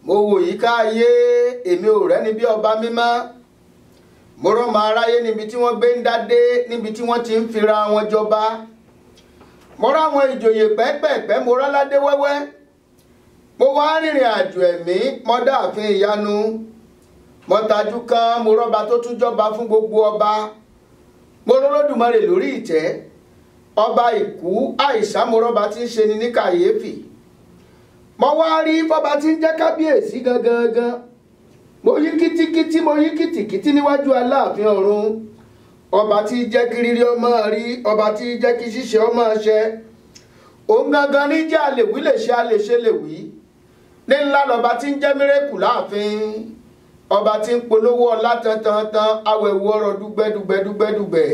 mo wò yíká ayé èmi ò rẹ́ni bí ọba mímọ́ mo rọ́mọ aráyé níbi tí wọ́n gbé ń dádé níbi tí wọ́n ti ń fira wọn jọba mo ráwọn ìjòyè pẹ́pẹ́pẹ́ mo rọ́ládé wẹ́wẹ́ mo wá rìnrìn àjò ẹ̀mí mo dáàfin ìyanu mo tajú kan mo rọ́ba tó tún jọba fún gbogbo ọba mo rọ́lọ́dùmarè lórí ìtẹ́ ọba ìkú àìsà mo rọ́ba tí ń ṣe ni ní kàyéfì mo wá rí fọba tí ń jẹ́ kábíyèsí gangan gan mo yí kítíkítí mo yí kìtìkítí níwájú aláàfin ọ̀run ọba tí jẹ́ kí rírí ọmọ rí ọba tí jẹ́ kí ṣíṣe ọmọ ṣẹ òun gangan ní jẹ́ àlèwí lè ṣe àlèṣe lè wí ní ńlá lọba tí ń jẹ́ mírèkù láàfin ọba tí ń polówó ọlá tantantan awẹ̀wò ọ̀rọ̀ dúgbẹ́dúgbẹ́dúgbẹ́dúgbẹ́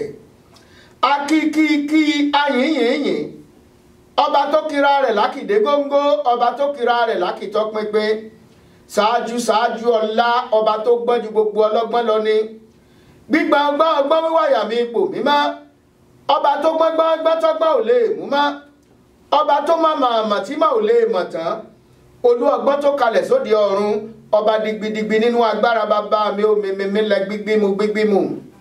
akíkíkí ayìnyìnyìn ọba tó kira rẹ̀ lákìdé góńgó ọba tó kira rẹ̀ lákìtọ́ pínpín ṣáájú ṣáájú ọlá ọba tó gbọ́n ju gbogbo ọlọ́gbọ́n lọ ni gbígbà ọgbọ́n ọgbọ́n wíwáyà mi ipò mímọ́ ọba tó gbọ́ngbọ́n ọgbọ́n tọ́gbọ́n ò lè mú mọ́ ọba tó má màmá tí mà ò lè mọ̀ tán olú ọgbọ́n tó kalẹ̀ sóde ọ̀run ọba digbidigbi nínú agbára bàbá mi ò mímímí lẹ gbígbímu gbígbímu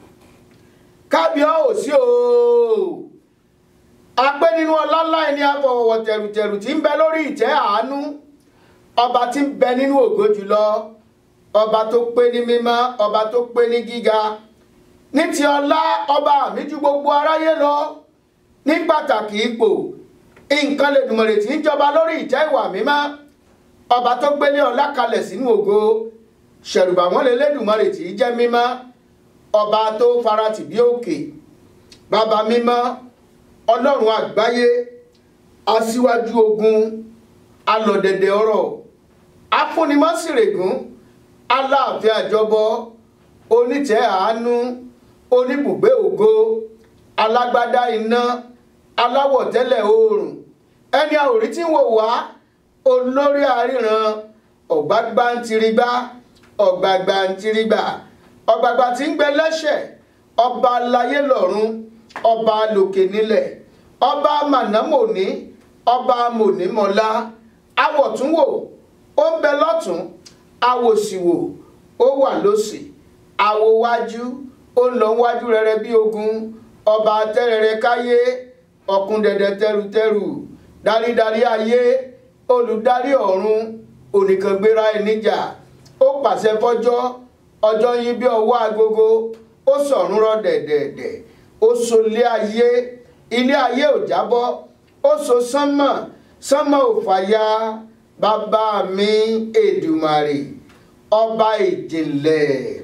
kábíọ́ ò sí o apẹ́ nínú ọlọ́lá ẹni afọwọ́wọ́ tẹ̀rùtẹ̀rù tí ń bẹ lórí ìtẹ́ àánú ọba tí ń bẹ nínú ògo jùlọ ọba tó pé ní mímọ́ ọba tó pé ní gíga ní ti ọlá ọba mi ju gbogbo aráyé lọ ní pàtàkì ipò nǹkan lè dùmọ̀rẹ̀ tí ń jọba lórí ìtẹ́ ìwà mímọ́ ọba tó gbélé ọlá kalẹ̀ sínú ògo ṣẹ̀rùbà wọn lè lédùmọ̀rẹ̀ tí í jẹ́ mímọ́ ọba tó faratì bí òkè bàbá mímọ́ ọlọ́run àgbáyé aṣíwájú ogun alọ̀dẹ̀dẹ̀ ọ̀rọ̀ afúnimọ́sìrègùn aláàfin àjọbọ onítẹ̀ àánú oníbùgbé ògo alágbádá iná aláwọ̀ tẹ́lẹ̀ oòrùn ẹni àwòrí tí ń wò wá olórí àríran ọ̀gbágbá ń tirigbá ọ̀gbàgbà ń tirigbà ọ̀gbàgbà tí ń gbẹ lẹ́sẹ̀ ọba aláyé lọ́run ọba lòkè nílẹ̀ ọba mànámòní ọba mònímọ́lá awọ̀túnwò ó ń bẹ lọ́tún awòsìwò ó wà lósì àwòwájú ó ń lọ wájú rẹrẹ bí ogun ọba tẹrẹrẹ káyé ọ̀kun dẹ̀dẹ̀ tẹrùtẹrù darídarí ayé olùdarí ọ̀run onìkàngbéra ẹníjà ó pàṣẹ fọjọ́ ọjọ́ yín bí ọwọ́ agogo ó sọ̀run rọ̀ dẹ̀dẹ̀dẹ̀ ó so ilé ayé ilé ayé ò jábọ́ ó so sánmọ̀ sánmọ̀ ò fàya bàbá mi èdùmàrè ọba ìjìnlẹ̀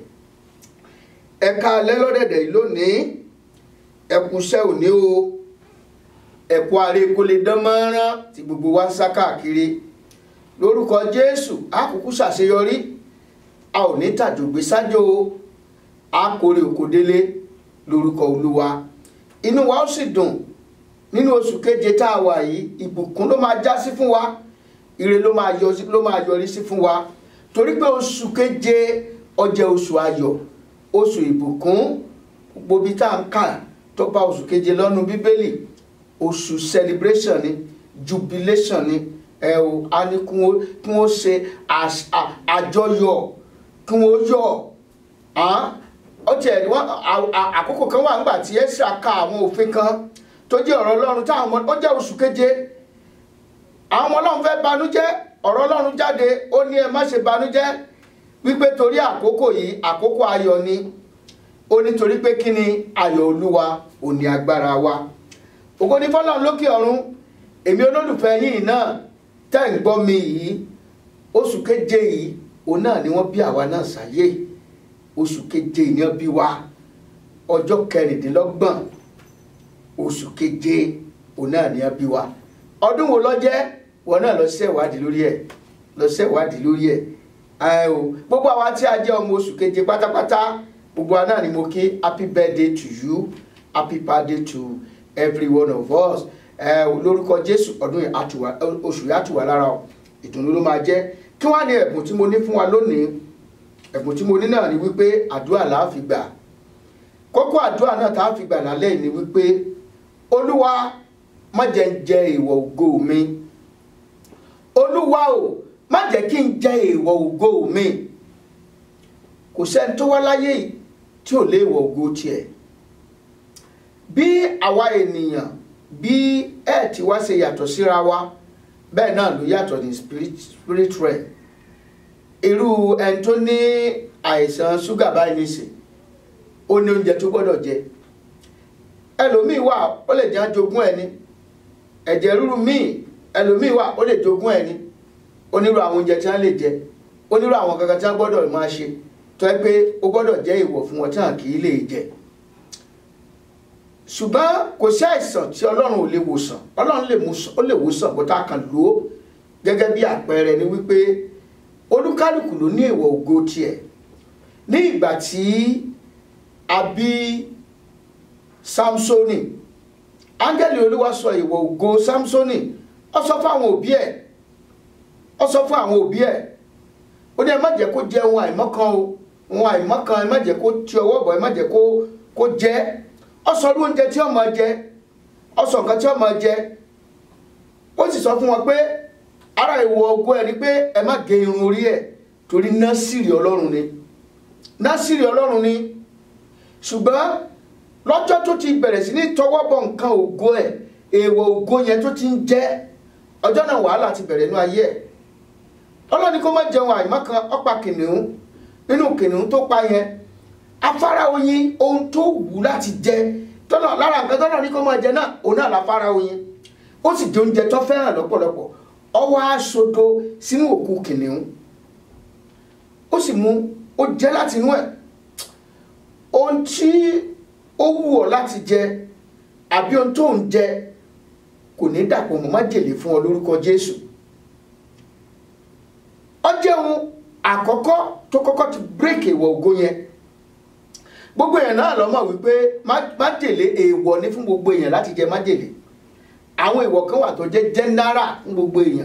ẹ̀ka alẹ́ lọ́dẹ̀dẹ̀ yìí lónìí ẹkùṣẹ́ òní o ẹ̀kú ààrẹ kò lè dán mọ́rán tí gbogbo wa ń sá káàkiri lórúkọ jésù àkókò ṣàṣeyọrí a ò ní tàjògbé sájò a kórè òkòdélé lórúkọ olúwa inú wa ó sì dùn nínú oṣù keje tá a wà yìí ìbùkún ló máa já sí fún wa ire ló máa yọ sí ló máa yọrí sí fún wa torí pé oṣù keje ó jẹ́ oṣù ayọ̀ oṣù ìbùkún gbogbo bí tá à ń kà tó bá oṣù keje lọ́nu bíbélì oṣù celebration ni jubilation ni ẹ o a ní kí wọ́n kí wọ́n ṣe àjọyọ̀ kí wọ́n yọ̀ ó tiẹ̀ wọ́n àkókò kan wà nígbà tí Ẹ́sà ka àwọn òfin kan tó jẹ́ ọ̀rọ̀ Ọlọ́run táwọn ọmọ ó jẹ́ oṣù keje àwọn ọmọ Ọlọ́run fẹ́ banújẹ́ ọ̀rọ̀ Ọlọ́run jáde ó ní ẹ má ṣe banújẹ́ wípé torí àkókò yìí àkókò ayọ̀ ni ó ní torí pé kí ni ayọ̀ Olúwa ò ní agbára wa ògo ní fọ́lọ́run lókè ọ̀run èmi olólùfẹ́ yìí náà tẹ́ ń gbọ́ mi yìí oṣù keje yìí òun náà ni wọ́n bí àwa náà sáyé oṣù keje ni wọ́n bí wa ọjọ́ kẹrìndínlọ́gbọ̀n oṣù keje òun náà ni wọ́n bí wa ọdún wo ló jẹ́ wọn náà lọ ṣe ìwádìí lórí ẹ̀ lọ ṣe ìwádìí lórí ẹ̀ ẹ o gbogbo àwa tí a jẹ́ ọmọ oṣù keje pátápátá gbogbo wa náà ni mo kí happy birthday to you happy birthday to every one of us ẹ o lórúkọ Jésù ọdún yìí àtùwà oṣù yìí àtùwà lára o ìdùnnú ló máa jẹ́ kí wọ́n á ní ẹ̀bùn tí mo ní fún wa lónìí ẹ̀bùn tí mo ní náà ni wípé àdúrà là á fi gbà kókó àdúrà náà tá a fi gbà lálẹ́ ni wípé olúwa má jẹ́ ń jẹ ìwọ̀ ògo mi olúwa o má jẹ́ kí n jẹ èèwọ̀ ògo mi kò sẹ́ni tó wá láyé yìí tí ò léèwọ̀ ògo tiẹ̀ bí àwa ènìyàn bí ẹ ti wá ṣe yàtọ̀ síra wa bẹ́ẹ̀ náà ló yàtọ̀ ní spirit spirit realm irú ẹni tó ní àìsàn ṣúgà báyìí nìsín ó ní oúnjẹ tó gbọ́dọ̀ jẹ ẹlòmíì wà ó lè jẹ́ jogún ẹni ẹ̀jẹ̀ ríru míì ẹlòmíì wà ó lè jogún ẹni onírú àwọn oúnjẹ tí wọ́n lè jẹ onírú àwọn kankan tí wọ́n gbọ́dọ̀ máa ṣe tó ẹ pé ó gbọ́dọ̀ jẹ́ ìwọ̀ fún wọn tí wọn kì í lè jẹ ṣùgbọ́n kò sí àìsàn tí ọlọ́run ò lè wòsàn ọlọ́run lè mú- ó lè wòsàn bó tá a kàn lò ó gẹ́gẹ́ bí àpẹẹrẹ ni wípé olúkálùkù ló ní èèwọ̀ ògo tiẹ̀ ní ìgbà tí a bí samsoni áńgẹ́lì olúwa sọ èèwọ̀ ògo samsoni ó sọ fún àwọn òbí ẹ̀ ó sọ fún àwọn òbí ẹ̀ ó ní ẹ má jẹ́ kó jẹ ohun àìmọ́kan o ohun àìmọ́kan ẹ má jẹ́ kó ti ọwọ́ bọ̀ ẹ má jẹ́ kó kó jẹ ó sọ irú oúnjẹ tí ó máa jẹ ó sọ nǹkan tí ó máa jẹ ó sì sọ fún wọn pé ara ìwọ ògo ẹ ni pé ẹ má gé irun orí ẹ torí násìrì ọlọ́run ni násìrì ọlọ́run ni ṣùgbọ́n lọ́jọ́ tó ti bẹ̀rẹ̀ sí ní tọwọ́ bọ̀ nǹkan ògo ẹ̀ èèwọ̀ ògo yẹn tó ti ń jẹ́ ọjọ́ náà wàhálà ti bẹ̀rẹ̀ nínú ayé ẹ̀ ọlọ́ni kó má jẹun àìmọ́kan ọ̀pá kìnìún nínú kìnìún tó pa yẹn afárá oyin ohun tó wù láti jẹ tọ́nà lára nǹkan tọ́nà ní kó má jẹ náà òun náà láfárá oyin ó sì jẹ oúnjẹ tó fẹ́ràn lọ́pọ̀lọpọ̀ ọwọ́ aṣodo sínú òkú kìnìún ó sì mú ó jẹ láti inú ẹ̀ ohun tí ó wù ọ́ láti jẹ àbí ohun tó ń jẹ kò ní dàpọ̀ mọ́ májèlé fún ọ lórúkọ Jésù ó jẹ́ ohun àkọ́kọ́ tó kọ́kọ́ ti bírèkì ìwọ̀ ògo yẹn gbogbo èèyàn náà ló mọ̀ wípé má- májèlé èèwọ̀ ni fún gbogbo èèyàn láti jẹ májèlé àwọn èèwọ̀ kan wà tó jẹ́ jẹ́nárà fún gbogbo èèyàn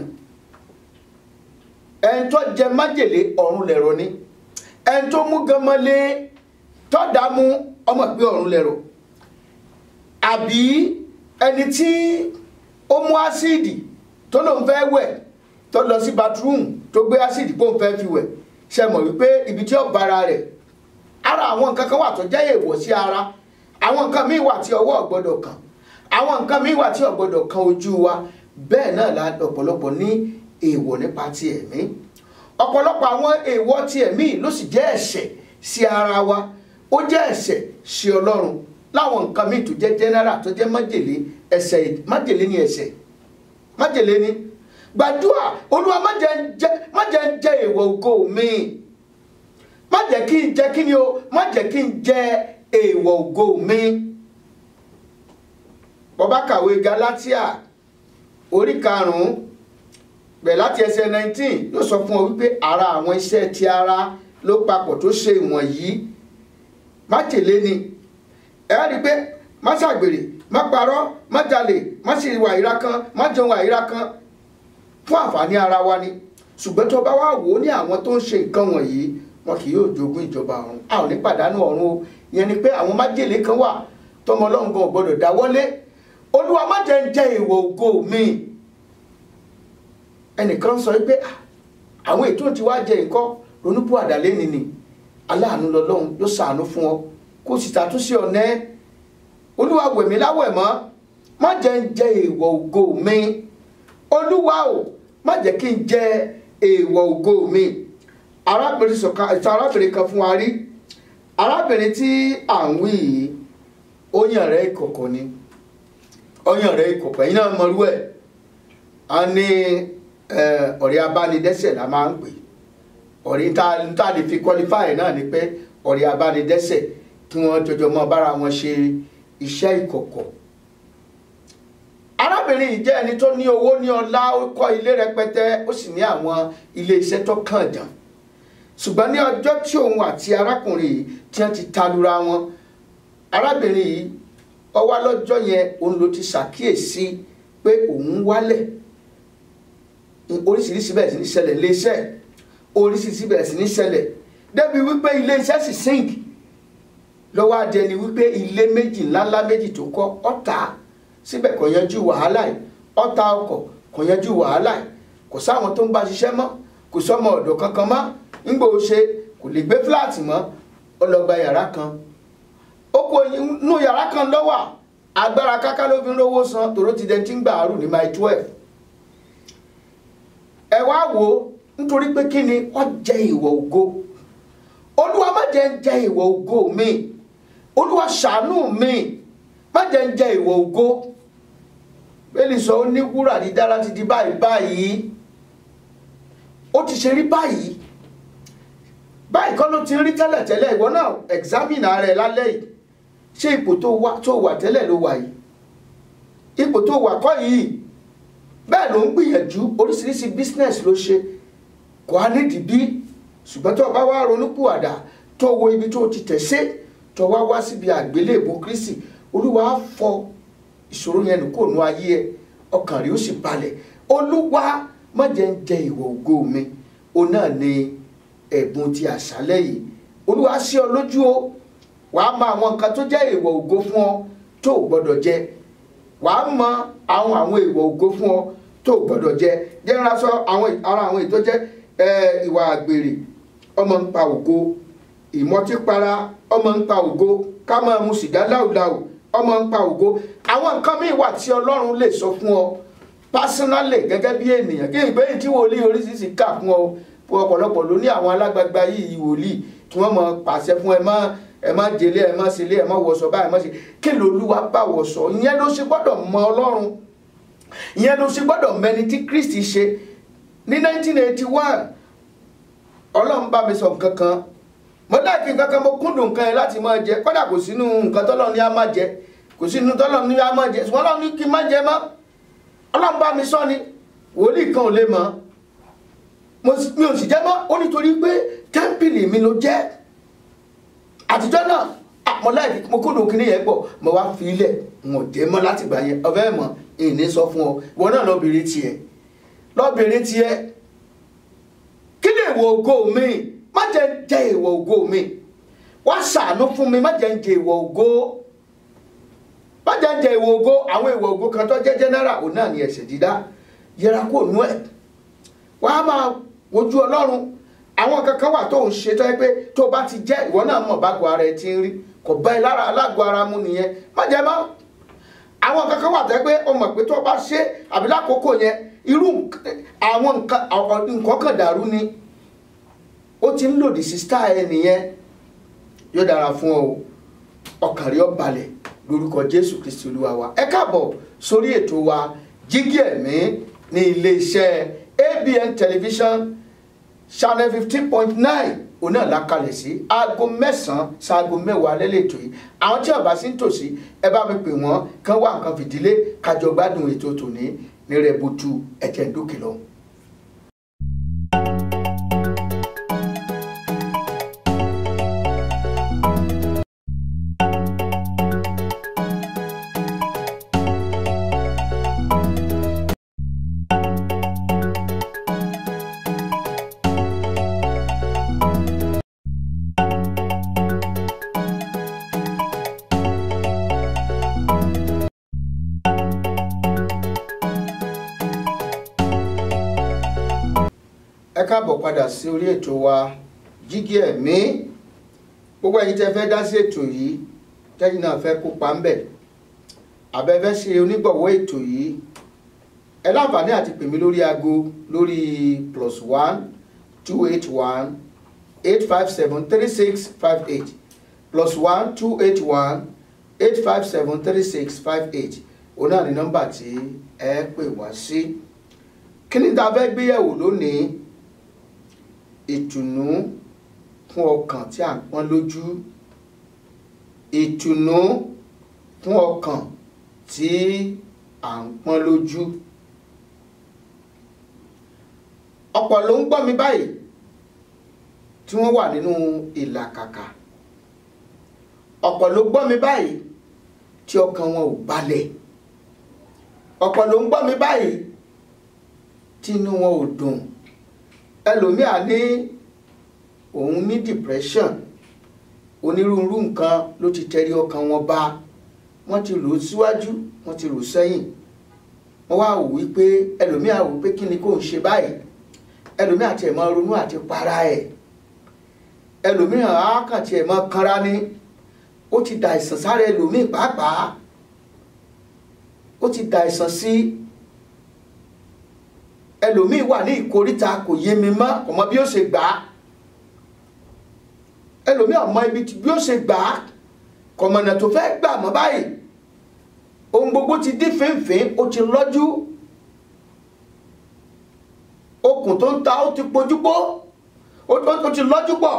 ẹni tó jẹ májèlé ọ̀run lẹ̀rọ ni ẹni tó mú gánmọ́lé tó dààmú ọmọ pé ọ̀run lẹ̀rọ àbí ẹni tí ó mú ásíìdì tó lóun fẹ́ wẹ̀ tó lọ sí bathroom tó gbé ásíìdì bóun fẹ́ fi wẹ̀ ṣe mọ̀ wípé ibi tí ó bára rẹ̀ ara àwọn nǹkan kan wà tó jẹ́ èèwọ̀ sí ara àwọn nǹkan míì wà tí ọwọ́ ò gbọ́dọ̀ kàn àwọn nǹkan míì wà tí ò gbọ́dọ̀ kan ojú wa bẹ́ẹ̀ náà la ọ̀pọ̀lọpọ̀ ní èèwọ̀ nípa ti ẹ̀mí ọ̀pọ̀lọpọ̀ àwọn èèwọ̀ ti ẹ̀mí ló sì jẹ́ ẹ̀ṣẹ̀ sí ara wa ó jẹ́ ẹ̀ṣẹ̀ sí Ọlọ́run láwọn nǹkan míì tó jẹ́ general tó jẹ́ májèlé ẹ̀ṣẹ̀ májèlé ni ẹ̀ṣẹ̀ májèlé ni gbàdúrà olúwa má jẹ́ ń jẹ má jẹ́ ń jẹ èèwọ̀ ògo mi má jẹ́ kí n jẹ kí ni o má jẹ́ kí n jẹ èèwọ̀ ògo mi bọ́bá kàwé Galatia orí karùn-ún bẹ̀rẹ̀ láti ẹsẹ̀ 19 ló sọ fún ọ wípé ara àwọn iṣẹ́ ti ara ló papọ̀ tó ṣe ìwọ̀nyí májèlé ni ẹ á rí i pé má ṣàgbèrè má parọ́ má jalè má sì wà ìra kan má jẹun àìra kan fún àǹfààní ara wa ni ṣùgbọ́n tó bá wà wò ó ní àwọn tó ń ṣe nǹkan wọ̀nyí wọn kì yóò jogún ìjọba ọ̀run a ò ní pàdánù ọ̀run o ìyẹn ni pé àwọn májèlé kan wà tọmọ ọlọ́run gan ò gbọdọ̀ dáwọ́lé olúwa má jẹ́ ń jẹ èèwọ̀ ògo mi ẹnìkan sọ pé "Ah, àwọn ètò tí wàá jẹ nǹkan ronúpù àdàlẹ́ ni ni aláàánú lọ́lọ́run yóò ṣàánú fún ọ kó sì ṣàtúnṣe ọ̀nà ẹ olúwa wẹ̀mí láwẹ̀ mọ́ má jẹ́ ń jẹ èèwọ̀ ògo mi olúwa o má jẹ́ kí n jẹ èèwọ̀ ògo mi arábìnrin sọ̀kan ìta arábìnrin kan fún wa rí arábìnrin tí à ń wí yìí ó yàn rẹ̀ ìkọ̀kọ̀ ni ó yàn rẹ̀ ìkọ̀kọ̀ ẹ̀yin náà mọ̀rú ẹ̀ a ní eh, ọ̀rẹ́ abánidẹ́sẹ̀ la máa ń pè ọ̀rẹ́ tá tá a lè fi qualify náà ni pé ọ̀rẹ́ abánidẹ́sẹ̀ kí wọ́n jọjọ mọ́ bára wọn ṣe iṣẹ́ ìkọ̀kọ̀ arábìnrin yìí jẹ́ ẹni tó ní owó ní ọlá ó kọ́ ilé rẹpẹtẹ ó sì ní àwọn ilé iṣẹ́ tó kàn jàn ṣùgbọ́n ní ọjọ́ tí òun àti arákùnrin yìí tí wọ́n ti talura wọn arábìnrin yìí ó wá lọ́jọ́ yẹn òun ló ti ṣàkíyèsí pé òun wálẹ̀ oríṣiríṣi bẹ̀rẹ̀ sí ní ṣẹlẹ̀ ilé iṣẹ́ oríṣiríṣi bẹ̀rẹ̀ sí ní ṣẹlẹ̀ débi wípé ilé iṣẹ́ sì sink lọ́wọ́ adé ni wípé ilé méjì ńláńlá méjì tó kọ́ ọ̀tá síbẹ̀ kò yanjú wàhálà yìí ọ̀tá ọkọ̀ kò yanjú wàhálà yìí kò sáwọn tó ń bá ṣiṣẹ́ mọ́ kò sọmọ ọ̀dọ̀ kankan mọ́ ńgbò ó ṣe kò lè gbé fúláàtì mọ́ ó lọ gba yàrá kan ó kó inú yàrá kan lọ́wọ́ agbára káká ló fi ń rówó san tòró ti dẹ̀ ti ń gbà àrù ní my twelve ẹ wá wò ó nítorí pé kí ni wọ́n jẹ ìwọ̀ ògo olúwa má jẹ́ ń jẹ ìwọ̀ ògo mi olúwa ṣàánú mi má jẹ́ ń jẹ ìwọ̀ ògo bẹ́ẹ̀ni sọ ó ní wúrà dídára ti di báyìí báyìí ó ti ṣe rí báyìí báyìí kọ́ ló ti rí tẹ́lẹ̀tẹ́lẹ̀ ìwọ náà examine ara ẹ lálẹ́ yìí ṣé ipò tó wà tó wà tẹ́lẹ̀ ló wà yìí ipò tó wà kọ́ yìí bẹ́ẹ̀ ló ń gbìyànjú oríṣiríṣi business ló ṣe kò á nídìí bí ṣùgbọ́n tó o bá wá ronúpìwàdà tó wo ibi tó ti tẹ̀ sí tó wá wá síbi àgbélébùú Kristi olúwa á fọ ìṣòro yẹn nù kó nu ayé ẹ ọkàn rẹ ó sì balẹ̀ olúwa má jẹ́ ń jẹ ìwọ̀ ògo mi òun náà ni ẹ̀bùn ti àṣálẹ́ yìí olúwa sí ọ lójú o wàá mọ àwọn nǹkan tó jẹ́ ìwọ̀ ògo fún ọ tó o gbọ́dọ̀ jẹ wàá mọ àwọn àwọn ìwọ̀ ògo fún ọ tó o gbọ́dọ̀ jẹ jẹ́ ń raṣọ àwọn ara àwọn èyí tó jẹ́ ìwà àgbèrè ọmọ ń pa ògo ìmọtípara ọmọ ń pa ògo ká máa mu sìgá láùláù ọmọ ń pa ògo àwọn nǹkan míì wà tí ọlọ́run lè sọ fún ọ pásínálì gẹ́gẹ́ bí ènìyàn kí ìgbéyìí tí wòlíì oríṣiríṣi kà fún ọ fún ọ̀pọ̀lọpọ̀ ló ní àwọn alágbagba yìí wòlíì tí wọ́n mọ̀ pàṣẹ fún ẹ má ẹ má jẹlé ẹ má ṣẹlé ẹ má wọṣọ báyìí má ṣe kí lolúwa bá wọṣọ ìyẹn ló ṣe gbọ́dọ̀ mọ ọlọ́run ìyẹn ló ṣe gbọ́dọ̀ mẹni tí Kristi ṣe ní 1981 ọlọ́run bá mi sọ nǹkan kan mo dáàkì nǹkan kan mo kúndùn nǹkan yẹn láti máa jẹ kódà kò sínú nǹkan tọ́lọ́ ní a máa jẹ kò sínú tọ́lọ́ ní a máa jẹ ṣùgbọ́n ọlọ́run ní kí n má jẹ mọ́ ọlọ́run bá mi sọ ni wòlíì kan ò lè mọ̀ mi ò sì jẹ́ mọ́ ó nítorí pé tẹ́ḿpìlì mi ló jẹ́ àtijọ́ náà mo láì mo kúndùn kíní yẹn pọ̀ mo wá fi ilẹ̀ mo jẹ́ mọ́ láti gbà yẹn ọ̀fẹ́ mọ̀ ìní sọ fún ọ ìwọ náà lọ bèrè tiẹ̀ lọ bèrè tiẹ̀ kí ni ìwọ ògo mi má jẹ́ ń jẹ ìwọ ògo mi wá ṣàánú fún mi má jẹ́ ń jẹ ìwọ ògo má jẹ́ ń jẹ ìwọ ògo àwọn ìwọ ògo kan tó jẹ́ general òun náà ni ẹ̀ṣẹ̀ dídá yẹra kó nú ẹ̀ wàá máa wojú ọlọ́run àwọn kankan wà tó ń ṣe tó yẹ pé tó bá ti jẹ́ ìwọ náà mọ̀ bágo ara ẹ ti ń rí kò bá ẹ lára alágo ara mu nìyẹn má jẹ mọ́ àwọn kankan wà tó yẹ pé o mọ̀ pé tó bá ṣe àbí lákòókò yẹn irú àwọn nǹkan kan dàrú ni ó ti ń lòdì sí star ẹ nìyẹn yóò dára fún ọ ọkàn rí ọ balẹ̀ lórúkọ Jésù Kristi Olúwa wa ẹ káàbọ̀ sórí ètò wa jígí ẹ̀mí ní ilé-iṣẹ́ ABN television channel fifteen point nine òun náà la kalẹ̀ sí aago mẹ́sàn-án ṣaago mẹ́wàá lẹ́lẹ́tọ̀ yìí àwọn tí ọba sí ń tòsí ẹ bá mi pè wọ́n kán wá nǹkan fìdílé kájọ gbádùn ètò tòní ní rẹ̀ butu ẹ̀jẹ̀ ń dókè lọ. ẹ káàbọ̀ padà sí orí ètò wa jígí ẹ̀mí gbogbo ẹ̀yin tẹ́ fẹ́ dá sí ètò yìí tẹ́yìn náà fẹ́ kópa ń bẹ̀ àbẹ́fẹ́ ṣe onígbọ̀wọ́ ètò yìí ẹ láǹfààní àti pè mí lórí aago lórí plus one two eight one eight five seven three six five eight plus one two eight one eight five seven three six five eight òun náà ní nọ́mbà tí ẹ pè wá sí kí ni tá a fẹ́ gbéyẹ̀wò lónìí ìtùnú fún ọkàn tí à ń pọ́n lójú ìtùnú fún ọkàn tí à ń pọ́n lójú ọ̀pọ̀ ló ń gbọ́ mi báyìí tí wọ́n wà nínú ìlàkàkà ọ̀pọ̀ ló gbọ́ mi báyìí tí ọkàn wọn ò balẹ̀ ọ̀pọ̀ ló ń gbọ́ mi báyìí tí inú wọn ò dùn ẹlòmíà ní òun ní depression onírúurú nǹkan ló ti tẹrí ọkàn wọn bá wọ́n ti rò ó síwájú wọ́n ti rò ó sẹ́yìn wọ́n wá wò wípé ẹlòmíà wò pé kí ni kò ń ṣe báyìí ẹlòmíì àti ẹ̀ máa ronú àti para ẹ̀ ẹlòmíì á kàn tiẹ̀ máa kanra ní ó ti da àìsàn sára ẹlòmíì pàápàá ó ti da àìsàn sí ẹlòmíì wà ní ìkóríta kò yé mi mọ́ kò mọ bí ó ṣe gbà á ẹlòmíì ọmọ ibi bí ó ṣe gbà á kọ̀mọ̀nà tó fẹ́ gbà mọ́ báyìí ohun gbogbo ti dín fínfín ó ti lọ́jú okùn tó ń ta ó ti pojúpó ó ti lọ́jú pọ̀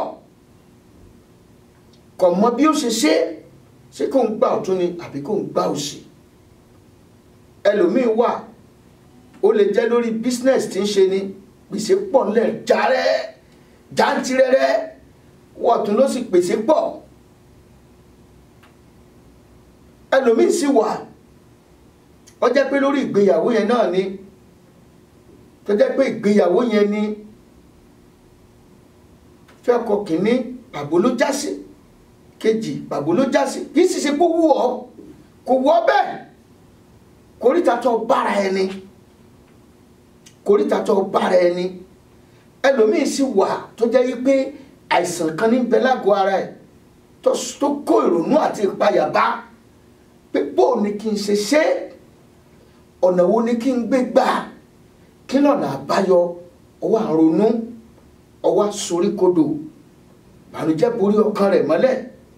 kọ̀ mọ́ bí ó ṣe ṣe ṣé kò ń gbà ọ̀tún ni àbí kò ń gbà òsì ẹlòmíì wà ó lè jẹ́ lórí business tí ń ṣe ni gbèsè pọ̀ ńlẹ̀ jàrẹ́ jàǹtìrẹrẹ wọ̀tún ló sì pèsè pọ̀ ẹlòmíì sì wà ó jẹ́ pé lórí ìgbéyàwó yẹn náà ni tó jẹ́ pé ìgbéyàwó yẹn ni fẹ́ kọ kínní pàbó ló já sí kejì pàbó ló já sí kì í sì ṣe kó wú ọ kò wú ọ bẹ́ẹ̀ kórìtà tó bára ẹni kórìtà tó bára ẹni ẹlòmíì sì wà tó jẹ́ yí pé àìsàn kan ní bẹ lágọ̀ọ́ ara ẹ̀ tó kó ìrònú àti ìpayà bá pé bó ni kí n ṣe ṣe ọ̀nà wo ni kí n gbé gbà kí lọ́nà àbáyọ ọwọ́ àrònú ọwọ́ soríkodò bànújẹ́ borí ọkàn rẹ̀ mọ́lẹ̀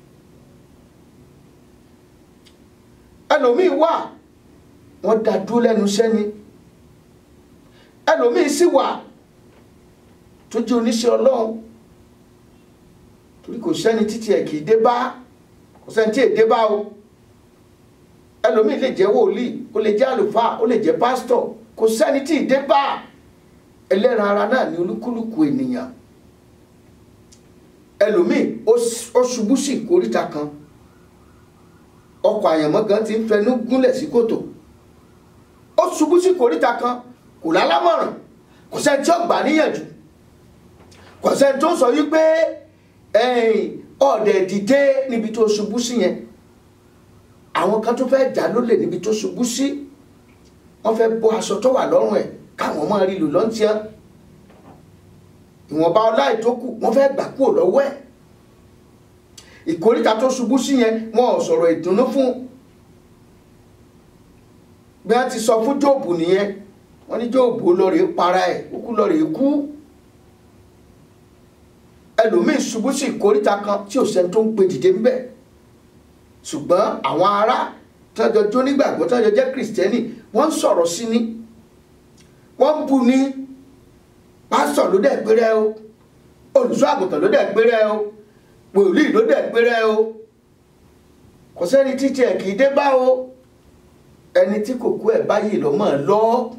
ẹlòmíì wà wọ́n dá dúró lẹ́nu sẹ́ni ẹlòmíì sì wà tó jẹ́ oníṣẹ́ ọlọ́run torí kò sẹ́ni títí ẹ̀ kì í dé bá kò sẹ́ni tí ì dé bá o ẹlòmíì lè jẹ́ wòlíì ó lè jẹ́ àlùfáà ó lè jẹ́ pásítọ̀ kò sẹ́ni tí ì dé bá ẹlẹ́ran ara náà ní olúkúlùkù ènìyàn ẹlòmíì ó ṣubú sí ìkóríta kan ọkọ̀ àyànmọ́ gan ti ń fẹnu gúnlẹ̀ sí kòtò ó ṣubú sí ìkóríta kan kò lálámọ̀ràn kò sẹ́ni tí ó gbà níyànjú kò sẹ́ni tó sọ wípé ọ̀dẹ̀ dìde níbi tó ṣubú sí yẹn àwọn kan tó fẹ́ jà lólè níbi tó ṣubú sí wọ́n fẹ́ bọ́ aṣọ tó wà lọ́rùn ẹ̀ káwọn máa rí lò lọ́ntíá ìwọ̀nba ọlá ìtókù wọ́n fẹ́ gbà kúrò lọ́wọ́ ẹ̀ ìkóríta tó ṣubú sí yẹn wọn ò sọ̀rọ̀ ìdùnnú fún bí wọ́n ti sọ fún jóòbù nìyẹn wọ́n ní jóòbù lọ́ọ̀rẹ́ para ẹ̀ kúkú lọ́ọ̀rẹ́ kú ẹlòmíì ṣubú sí ìkóríta kan tí ò sẹ́ni tó ń pe dìde ńbẹ̀ ṣùgbọ́n àwọn ará tọ́jọ́ jó nígbàgbọ́ tọ́jọ́ jẹ́ kìrìsìtẹ́nì wọ́n ń sọ̀rọ̀ sí ni wọ́n ń bu ni pásítọ̀ ló dẹ̀ péré o olùṣọ́ àgùntàn ló dẹ̀ péré o wòlíì ló dẹ̀ péré o kò sẹ́ni títí ẹ̀ kì í dé bá o ẹni tí kò kú ẹ̀ báyìí ló mọ̀ lọ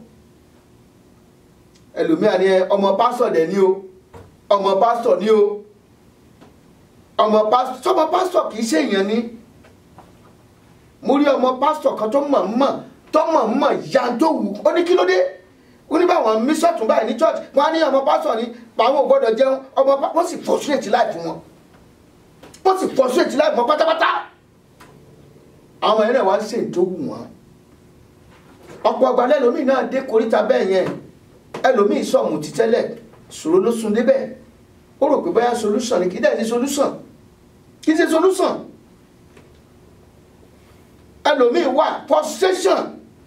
ẹlòmíà ni ọmọ pásítọ̀ dẹ̀ ni o ọmọ pásítọ̀ ni o ọmọ pásítọ̀ sọmọ pásítọ̀ kì í ṣèyàn ni mo rí ọmọ pásítọ̀ kan tó mọ̀ mọ̀ tó mọ̀ mọ̀ ya tó wù ó ní kí ló dé ó ní báwọn mísọ̀tún báyìí ní church wọn á ní ọmọ pásítọ̀ ni àwọn ò gbọ́dọ̀ jẹun ọmọ wọ́n sì frustrate life wọn wọ́n sì frustrate life wọn pátápátá àwọn ẹ̀rẹ̀ wá sì tó wù wọ́n ọ̀pọ̀ ọgbà lẹ́lòmíì náà dé koríta bẹ́ẹ̀ yẹn ẹlòmíì sọ̀mù ti tẹ́lẹ̀ ṣòro ló sun débẹ̀ ó rò pé báyà solution ni kì í dẹ̀ ní solution kì í ṣe solution ẹlòmíì wà frustration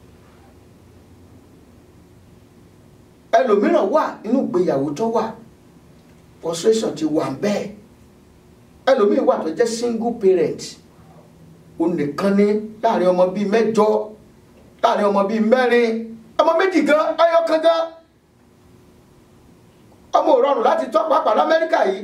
ẹlòmíràn wà nínú ìgbéyàwó tó wà frustration ti wà bẹ́ẹ̀ ẹlòmíì wà tó jẹ́ single parent onìkan ní láàrin ọmọ bíi mẹ́jọ láàrin ọmọ bíi mẹ́rin ọmọ méjì gan ayọ̀kan gan ọmọ ò rọrùn láti tọ́ pàápàá lamẹ́ríkà yìí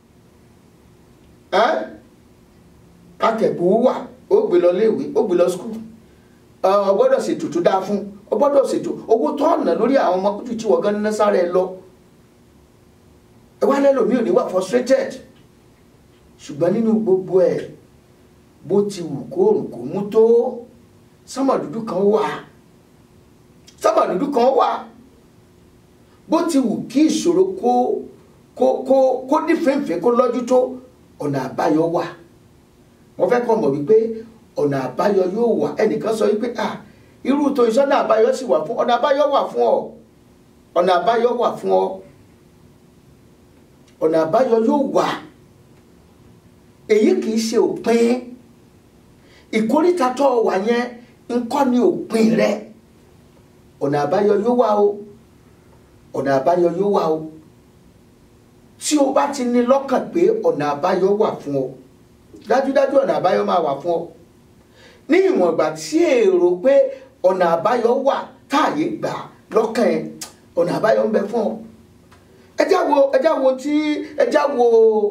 akẹ́kọ̀ọ́ wà ó gbé lọ léèwé ó gbé lọ skul ọ gbọ́dọ̀ ṣètò tó dáa fún ọ gbọ́dọ̀ ṣètò owó tó ọ̀nà lórí àwọn ọmọ kújù tí wọ́n gan ná sáré lọ ẹ wá lẹ́lòmíì ò ní wà frustrated ṣùgbọ́n nínú gbogbo ẹ̀ bó ti wù kó òrùn kò mú tó sámà dúdú kan wà sámà dúdú kan wà bó ti wù kí ìṣòro kó kó kó kó nífẹ̀ẹ́fẹ́ kó lọ́jú tó ọ̀nà àbáyọ wà wọ́n fẹ́ kọ́ mọ̀ wípé ọ̀nà àbáyọ yóò wà ẹnìkan sọ wípé à irú tó ìṣọ́nà àbáyọ sì wà fún ọ̀nà àbáyọ wà fún ọ ọ̀nà àbáyọ wà fún ọ ọ̀nà àbáyọ yóò wà èyí kì í ṣe òpin ìkórìtà tó wà yẹn ńkọ́ ni òpin rẹ ọ̀nà àbáyọ yóò wà o ọ̀nà àbáyọ yóò wà o tí o bá ti ní lọ́kàn pé ọ̀nà àbáyọ wà fún ọ dájúdájú ọ̀nà àbáyọ máa wà fún ọ ní ìwọ̀n ìgbà tí èrò pé ọ̀nà àbáyọ wà táàyè gbà lọ́kàn ẹ̀ ọ̀nà àbáyọ ń bẹ fún ọ ẹjá wo ẹjá wo tí ẹjá wo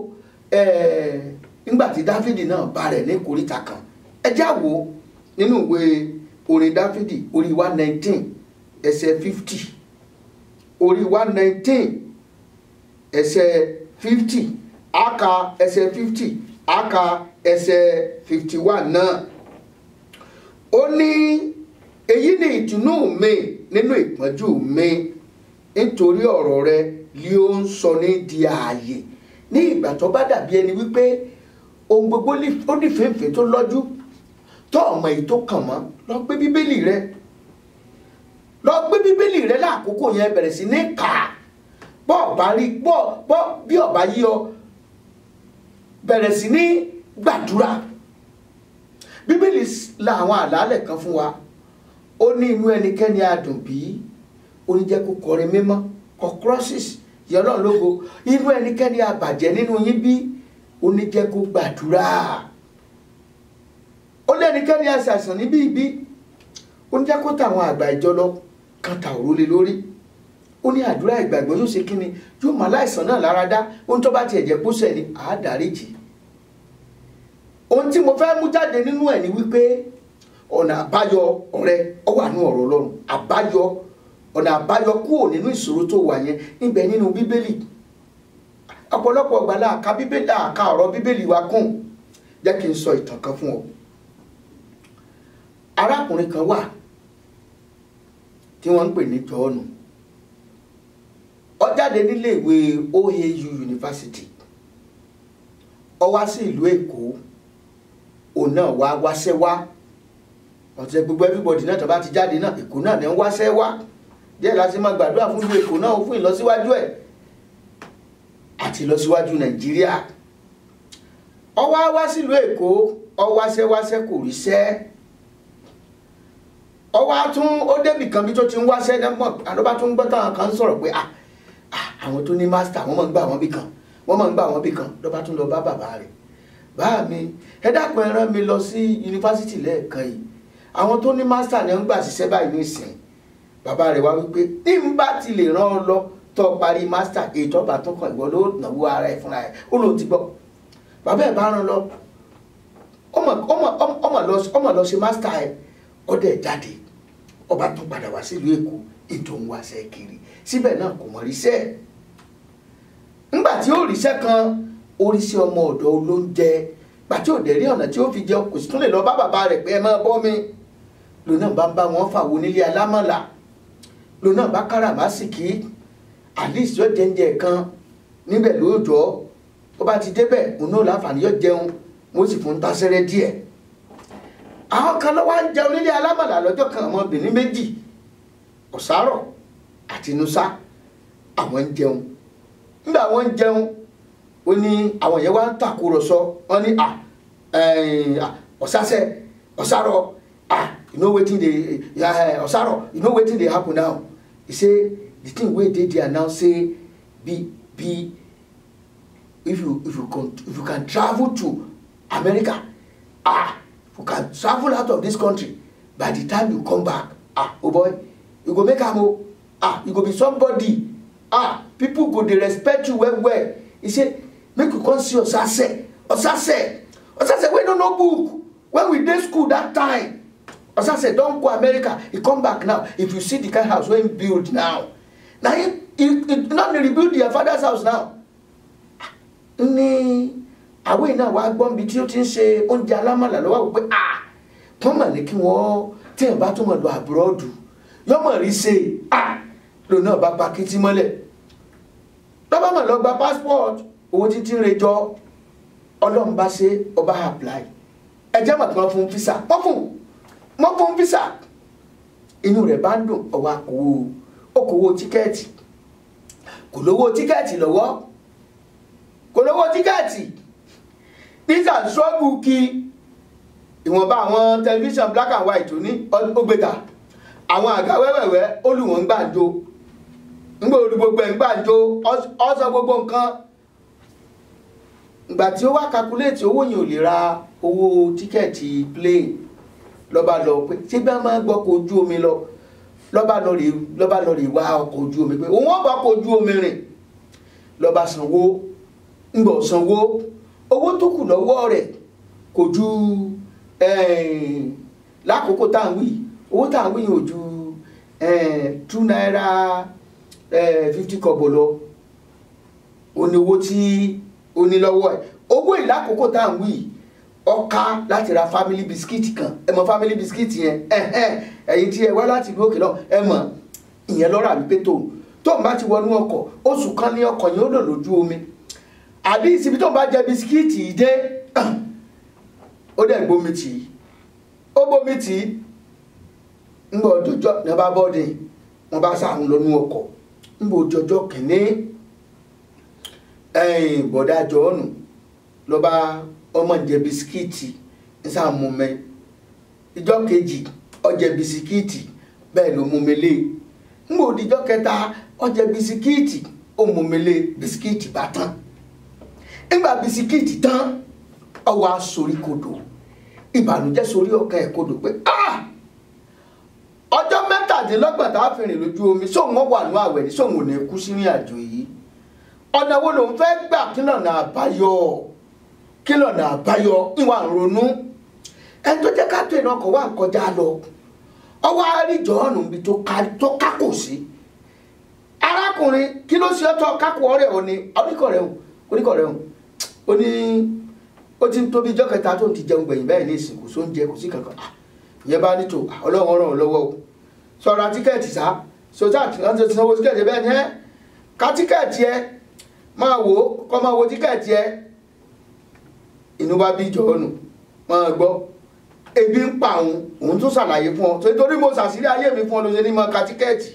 nígbà tí dáfídì náà bá rẹ̀ ní ìkórìtà kan ẹjá wo nínú ìwé orin dáfídì orí one nineteen ẹsẹ̀ fifty orí one nineteen ẹsẹ̀ fifty aka ẹsẹ̀ fifty aka ẹsẹ̀ fifty one náà ó ní èyí ni ìtùnú mi nínú ìpọ́njú mi nítorí ọ̀rọ̀ rẹ ni ó ń sọ ní di ààyè ní ìgbà tó bá dàbí ẹni wípé ohun gbogbo ó ní fèéfèé tó lọ́jú tó ọmọ èyí tó kàn mọ́ lọ gbé bíbélì rẹ lọ gbé bíbélì rẹ láàkókò yẹn bẹ̀rẹ̀ sí ní kà á bọ́ ọ̀bá rí bọ́ bọ́ bí ọ̀bá yí ọ bẹ̀rẹ̀ sí ní gbàdúrà bíbélì la àwọn àlàálẹ̀ kan fún wa ó ní inú ẹnikẹ́ni adùn bí ó ní jẹ́ kó kọrin mímọ́ kọ crosses yẹ ọlọ́run lógo inú ẹnikẹ́ni àbàjẹ́ nínú yín bí ó ní jẹ́ kó gbàdúrà ó lé ẹnikẹ́ni àṣàṣàn níbí ibi ó ní jẹ́ kó tàwọn àgbà ìjọ lọ kan tà òrólé lórí ó ní àdúrà ìgbàgbọ́ yóò ṣe kí ni yóò máa láìsàn náà lára dá ohun tó bá tiẹ̀ jẹ́ pósẹ̀ ni àádáríjì ohun tí mo fẹ́ mú jáde nínú ẹ̀ ni wípé ọ̀nà àbáyọ ọ̀rẹ́ ọ wà ní ọ̀rọ̀ ọlọ́run àbáyọ ọ̀nà àbáyọ kúrò nínú ìṣòro tó wà yẹn níbẹ̀ nínú bíbélì ọ̀pọ̀lọpọ̀ ọgbà láàka bíbélì àka ọ̀rọ̀ bíbélì wa kùn jẹ́ kí n sọ ìtàn kan fún ọ arákùnrin kan wà tí wọ́n ń pè ní jọ́ọ̀nù ó jáde nílé ìwé OAU University ó wá sí ìlú Èkó òun náà wá wáṣẹ́ wá ọ̀tẹ̀ gbogbo everybody náà tó bá ti jáde náà Èkó náà ní ń wáṣẹ́ wá díẹ̀ láti máa gbàdúrà fún ìlú Èkó náà fún ìlọsíwájú ẹ̀ àti ìlọsíwájú Nàìjíríà ó wá wá sílùú Èkó ó wáṣẹ́ wáṣẹ́ kò ríṣẹ́ ó wá tún ó débì kan bí tó ti ń wáṣẹ́ náà mọ̀ àdó bá tún gbọ́ táwọn kan sọ̀rọ̀ pé ah àwọn tó ní mástà wọ́n máa ń gbà wọ́n bí kan wọ́n máa ń gbà wọ́n bí kan ló bá tún lọ bá bàbá rẹ̀ bá mi ẹ dákun ẹ rán mi lọ sí yunifásitì lẹ́ẹ̀kan yìí àwọn tó ní mástà ni wọ́n gbà ṣiṣẹ́ báyìí ní ìsìn bàbá rẹ̀ wá wípé tí n bá ti lè rán ọ lọ tó parí mástà ètò ọba tó kàn ìwọ ló náwó ara ẹ fúnra ẹ ó lóun ti gbọ́ bàbá ẹ̀ bá rán lọ ọmọ lọ ṣe mástà ẹ ọdẹ jáde ọba tó padà wá sílùú Èkó ètò ń wáṣẹ́ kiri síbẹ̀ náà kò mọ̀ ríṣẹ́ ńgbà tí ó ríṣẹ́ kan oríṣi ọmọ ọ̀dọ́ olóúnjẹ gbàtí ò dẹ̀ rí ọ̀nà tí ó fi jẹun kò sì tún lè lọ bá bàbá rẹ̀ pé ẹ máa bọ́ mi lòun náà bá ń bá wọn fàwọn onílé alámọ̀là lòun náà bá káràmásìkì alice yóò jẹ́ńjẹ kan níbẹ̀ lóòjọ́ ó bá ti débẹ̀ òun náà láǹfààní yóò jẹun wọ́n sì fún tásẹ́rẹ́ díẹ̀ àwọn kan lọ́wọ́ ń jẹun nílé alámọ̀là lọ́jọ́ kan ọmọbìnrin méjì ọ̀sárọ̀ àti nusa àwọn ń jẹun nígbà wọn ń jẹun ó ní àwọn yẹn wá ń tàkúrọ̀sọ wọn ní à ọ̀sásẹ̀ ọ̀sárọ̀ à you know wetin dey ọ̀sárọ̀ you know wetin dey happen now he say the thing wey dey there now say be be if you if you can if you can travel to America ah you can travel out of this country by the time you come back ah oh boy you go make am o ah you go be somebody ah people go dey respect you well well he say make you come see osase osase osase wey no know book when we dey school that time osase don go america he come back now if you see the kind house wey he build now na him he he no dey rebuild their father's house now ní àwọn èèyàn wa gbọ́n bí tí ó ti ń ṣe oúnjẹ alámọ̀là lọ́wọ́ wò pé ah wọ́n mọ̀ ní kí wọ́n tí ẹ̀ bá tún mọ̀ lọ àbúrọ́dù yọmọ̀ rí ṣe ah lòun náà bá pa kìtì mọ́lẹ̀ lọ́ba mọ̀ lọ gba passport owó títí ń rejọ ọlọ́run bá ṣe ọba apply ẹjẹ́ mọ̀ kí wọ́n fún visa wọ́n fún wọ́n fún visa inú rẹ̀ bá ń dùn ọwọ́ àkówó okòwò tíkẹ́ẹ̀tì kò lówó tíkẹ́ẹ̀tì lọ́wọ́ kò lówó tíkẹ́ẹ̀tì nígbà ṣọ́ọ̀bù kí ìwọ̀nba àwọn tẹlifíṣàn black and white tó ní ó gbé ta àwọn àga wẹ́wẹ̀wẹ́ olùwọ̀n ń gbàǹjo ńgbà olú gbogbo ẹ̀ ń gbàǹjo ọ̀sán gbogbo nǹkan ìgbà tí ó wá kakuléètì owó yẹn ò lè ra owó tíkẹ́ẹ̀tì plane lọ́ba lọ pé ṣé bí wọ́n máa ń gbọ́ ọkọ̀ ojú omi lọ lọ́ba lọ rè lọ́ba lọ rè wá ọkọ̀ ojú omi pé òun ọba ọkọ̀ ojú omi rìn lọ́ba sanwó ńgbọ̀ sanwó owó tó kù lọ́wọ́ rẹ̀ kò ju lákòókò tá à ń wí owó tá à ń wí yìí ò ju two naira fifty kọ́bọ̀ lọ ó ní owó tí ó ní lọ́wọ́ ẹ̀ owó ìlákòókò tá à ń wí yìí ọ̀ka láti ra family biscuit kan ẹ mọ family biscuit yẹn ẹ̀yin tí ẹ wá láti ìlú òkè lọ ẹ mọ ìyẹn lọ́rọ̀ àbípé tó tó ń bá ti wọnú ọkọ̀ oṣù kan ní ọkọ̀ yẹn ó lò lójú omi àbí ìsibí tó ń bá jẹ bisikíìtì yìí dé ó dẹ̀ gbómi tì í ó gbómi tì í ń bọ̀ ọjọ́jọ́ ní ọba bọ́ọ̀dì wọn bá sáwọn lọ́nú ọkọ̀ ń bọ̀ ọjọ́jọ́ kìíní bọ̀dá jọ̀ọ́nù lọ́ba ọmọ jẹ bisikíìtì ń sàmú mẹ́ ìjọ́ kejì ọjẹ bisikíìtì bẹ́ẹ̀ ló mú mi lé ń bọ̀ òdìjọ́ kẹta ọjẹ bisikíìtì ó mú mi lé bisikíìtì bá tán nígbà bisikíìtì tán ọwọ́ asorí kodò ìbànújẹ́ sórí ọkàn ẹ̀ kodò pé ọjọ́ mẹ́tàdínlọ́gbọ̀n tá a fi rìn lójú omi sóun wọ́n wà ní àwẹ̀ ní sóun ò ní kú sí ní àjò yìí ọ̀nà wo lòun fẹ́ gbà kí lọ́nà àbáyọ kí lọ́nà àbáyọ ìwà ń ronú ẹni tó jẹ́ ká tó iná ọkọ̀ wà ń kọjá lọ ọwọ́ àríjọ́ ọ̀nà ibi tó kákò sí arákùnrin kí ló ṣe ọ́ tọ́ kákò ọ̀rẹ́ òní oníkọ̀ rẹ̀ hùn oníkọ̀ rẹ̀ hùn ó ní ó ti ń tóbi ijọ́ kẹta tó ń ti jẹun gbẹ̀yìn bẹ́ẹ̀ ní ìsìn kò sóúnjẹ kò sí kankan ìyẹn bá ní tò ọlọ́run ràn ọ́ lọ́wọ́ o sọ̀rọ̀ tíkẹ́ẹ̀tì sá sọ́jà tí wọ́n ti sanwó tíkẹ́ẹ̀tì bẹ́ẹ̀ ni ẹ́ ká tíkẹ́ẹ̀tì ẹ máa wò ó kọ́ máa wo tíkẹ́ẹ̀tì ẹ inú bá bí jọ̀ọ́nù máa gbọ́ ebi ń pa òun òun tún ṣàlàyé fún ọ torí mo ṣàṣírí ayé mi fún ọ lóṣèlú máa ka tíkẹ́ẹ̀tì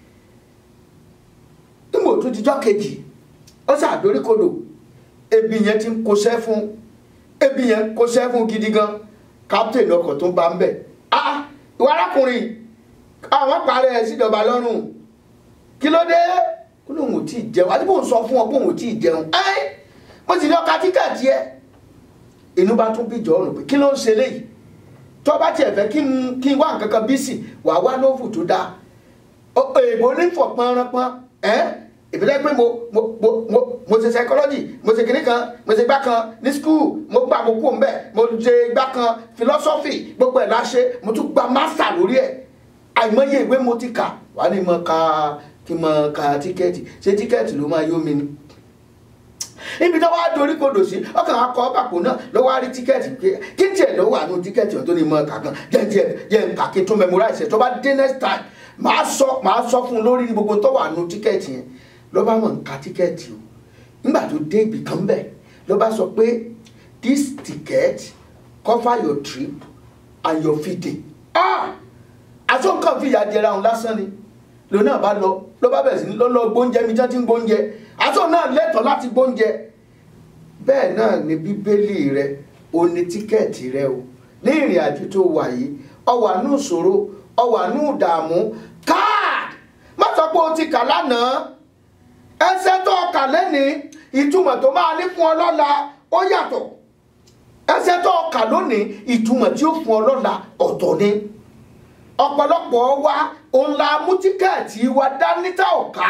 nígbà tó dijọ́ kejì ó ṣàdóríkodò ebi yẹn ti ń kóṣẹ́ fún ebi yẹn kóṣẹ́ fún gidi gan captain ọkọ̀ tó ń bá ń bẹ̀ ah ìwà arákùnrin àwọn parẹ́ ẹ̀ síjọba lọ́rùn kí ló dé kó lóun ò tí ì jẹun àti bóun sọ fún ọ bóun ò tí ì jẹun ẹ́ mo sì ní ọkà tíkẹ́ẹ̀tì ẹ inú bá tún bíjọ ọrùn pé kí ló ń ṣe léyìí tó bá tiẹ̀ fẹ́ kí n kí n wá nǹkan kan bí sì wàá wá lóòfù tó dáa èèbó ní fọ̀ pọ́nrọ́pọ́n ẹ́ ìbílẹ̀ pé mo mo mo mo mo ṣe psychology mo ṣe kìnní kan mo ṣe gbá kan ní school mo gba àkókò ń bẹ̀ mo ṣe gbá kan philosophy gbogbo ẹ̀ láṣẹ mo tún gba master lórí ẹ̀ àìmọye ìwé mo ti kà wà ní mo ka kí n mọ ka tíkẹ́ẹ̀tì ṣé tíkẹ́ẹ̀tì ló máa yó mi ni ibi tó wá dorí kodò sí ọkàn akọ bàpò náà ló wá rí tíkẹ́ẹ̀tì pé kí tiẹ̀ ló wà nù tíkẹ́ẹ̀tì ọ̀tún ní mọ̀ kà kan jẹ́ jẹ́ jẹ́ nǹkan kí n tún memorize ẹ̀ tó bá dé next time màá sọ màá sọ fún un lórí gbogbo tó wà nù tíkẹ́ẹ̀tì yẹn ló bá mọ̀ nǹkan tíkẹ́ẹ̀tì o nígbà tó dé ibì kan bẹ̀ ló bá sọ pé this ticket cover your trip and your feeding ah àti nǹkan fìyà jẹra òun lásán ni lòun náà bá lọ ló bá bẹ̀rẹ̀ sí ní lọ́lọ́ gbóúnjẹ mi jẹ́ tí ń gbóúnjẹ àti òun náà lẹ́tọ̀ọ́ láti gbóúnjẹ bẹ́ẹ̀ náà ni bíbélì rẹ o ní tíkẹ́ẹ̀tì rẹ o ní ìrìn àjò tó wà yìí o wà ní ìṣòro o wà ní ìdààmú káàdì má sọ pé o ti kà lánàá ẹsẹ̀ tó kà lẹ́nìí ìtumọ̀ tó máa ní fún ọ lọ́la ó yàtọ̀ ẹsẹ̀ tó kà lónìí ìtumọ̀ tí ó fún ọ lọ́la ọ̀tọ̀ ni ọ̀pọ̀lọpọ̀ wa òun la mú tíkẹ́ẹ̀tì wa dání tá ò ká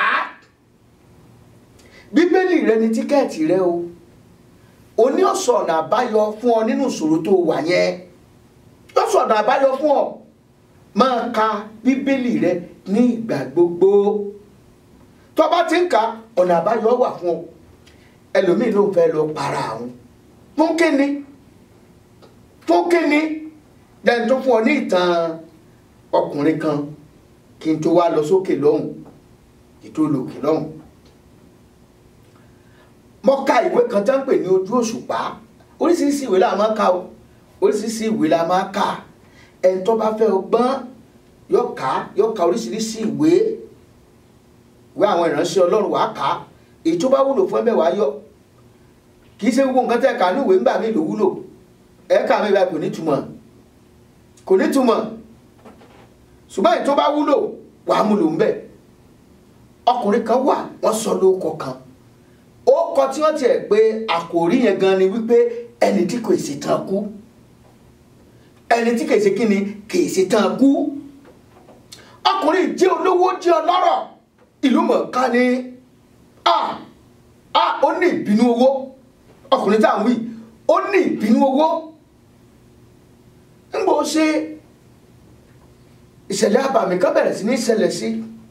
bíbélì rẹ ni tíkẹ́ẹ̀tì rẹ o o ní ọ̀sọ̀ ọ̀nà àbáyọ fún ọ nínú ìṣòro tó wà yẹn ọ̀sọ̀ ọ̀nà àbáyọ fún ọ máa ka bíbélì rẹ ní ìgbà gbogbo tó bá ti ń ka ọ̀nà àbáyọ wà fún ọ ẹlòmíì ló ń fẹ́ lọ para àwọn fún kíni fún kíni dẹ́n tó fún ọ ní ìtàn ọkùnrin kan kí n tó wá lọ sókè lọ́hùn ètò olókè lọ́hùn mo ka ìwé kan tó ń pè ní ojú òṣùpá oríṣiríṣi ìwé la máa ka o oríṣiríṣi ìwé la máa ka ẹni tó bá fẹ́ ọgbọ́n yóò ká yóò ka oríṣiríṣi ìwé ìwé àwọn ìránṣẹ́ ọlọ́run wàá kà á èyí tó bá wúlò fún ẹbẹ̀ wàá yọ kì í ṣe gbogbo nǹkan tẹ́ kà ní ìwé ńgbà mí ló wúlò ẹ̀ka mi báyìí kò ní túmọ̀ kò ní túmọ̀ ṣùgbọ́n èyí tó bá wúlò wàá mú lò ń bẹ̀ ọkùnrin kan wà wọ́n sọ lóko kan ó kọ tí wọ́n tiẹ̀ pé àkòrí yẹn gan ni wípé ẹni tí kò ṣe tán kú ẹni tí kò ṣe kí ni kì í ṣe tán kú ọkùnrin jẹ́ olówó jẹ́ ọlọ́rọ̀ ìlú mọ̀ọ́ká ni a a ó ní ìbínú owó ọkùnrin tá à ń wí ó ní ìbínú owó ń bò ṣe ìṣẹ̀lẹ̀ àbàmì kan bẹ̀rẹ̀ sí ní ṣẹlẹ̀ sí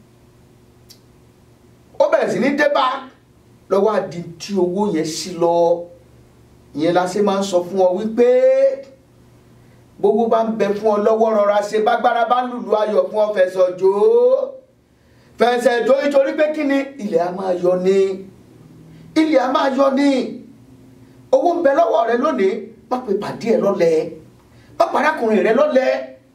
ó bẹ̀rẹ̀ sí ní débà lọ́wọ́ àdí tí owó yẹn sí lọ ìyẹn la ṣe máa ń sọ fún ọ wípé gbogbo bá ń bẹ fún ọ lọ́wọ́ rọra ṣe bágbára bá ń lùlù ayọ̀ fún ọ fẹsọ̀ jò ó fẹsẹ̀ jò nítorí pé kí ni ilẹ̀ a máa yọ ni ilẹ̀ a máa yọ ni owó ń bẹ lọ́wọ́ rẹ lónìí má pe pàdé ẹ lọ́lẹ̀ má parákùnrin rẹ lọ́lẹ̀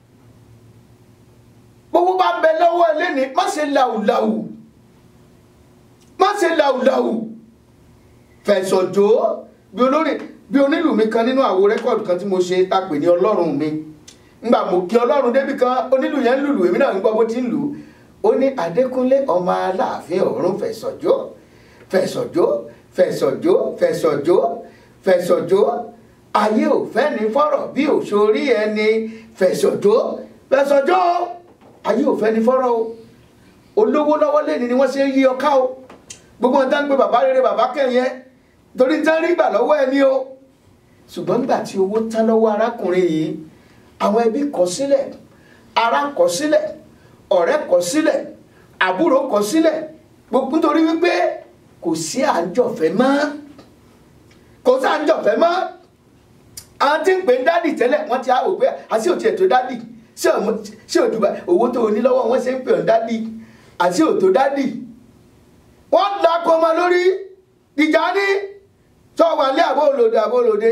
gbogbo bá ń bẹ lọ́wọ́ ẹ lẹ́ni má ṣe làwùlàwù má ṣe làwùlàwù fẹsọ̀ jò ó bí olórin bí onílù mi kan nínú àwo rẹ́kọ̀dù kan tí mo ṣe ta pè ní ọlọ́run mi ngbà mo kí ọlọ́run débi kan onílù yẹn ń lùlù èmi náà ń gbọ́ bó ti ń lù ú ó ní adékúnlé ọmọ aláàfin ọ̀run fẹ̀sọ̀jó fẹ̀sọ̀jó fẹ̀sọ̀jó fẹ̀sọ̀jó fẹ̀sọ̀jó ayé ò fẹ́ ní fọ́rọ̀ bí òṣòrí ẹni fẹ̀sọ̀jó fẹ̀sọ̀jó ayé ò fẹ́ ní fọ́rọ̀ o olówó lọ́wọ́ lẹ́ni ni wọ́n ṣe ń yí ọká o gbogbo wọn dá ń gbé bàbá rere bàbá kẹ́yìn torí tán rí gbà lọ́wọ́ ẹni o ṣùgbọ́n nígbà tí owó tán lọ́wọ́ arákùnrin yìí àwọn ẹbí kọ̀ sílẹ̀ ará kọ̀ sílẹ̀ ọ̀rẹ́ kọ̀ sílẹ̀ àbúrò kọ̀ sílẹ̀ gbogbo nítorí wípé kò sí àjọfẹ́ mọ́ kò sí àjọfẹ́ mọ́ àwọn tí ń pè ń dádì tẹ́lẹ̀ wọ́n ti á wò pé àti òtí ètò dádì ṣé òdùbà owó tó o ní lọ́wọ́ wọn ṣe ń pè ọ́ dádì àti òtò dádì wọ́n lakọ ọmọ lórí ìjà ní tó wà ní àbó olóde àbó olóde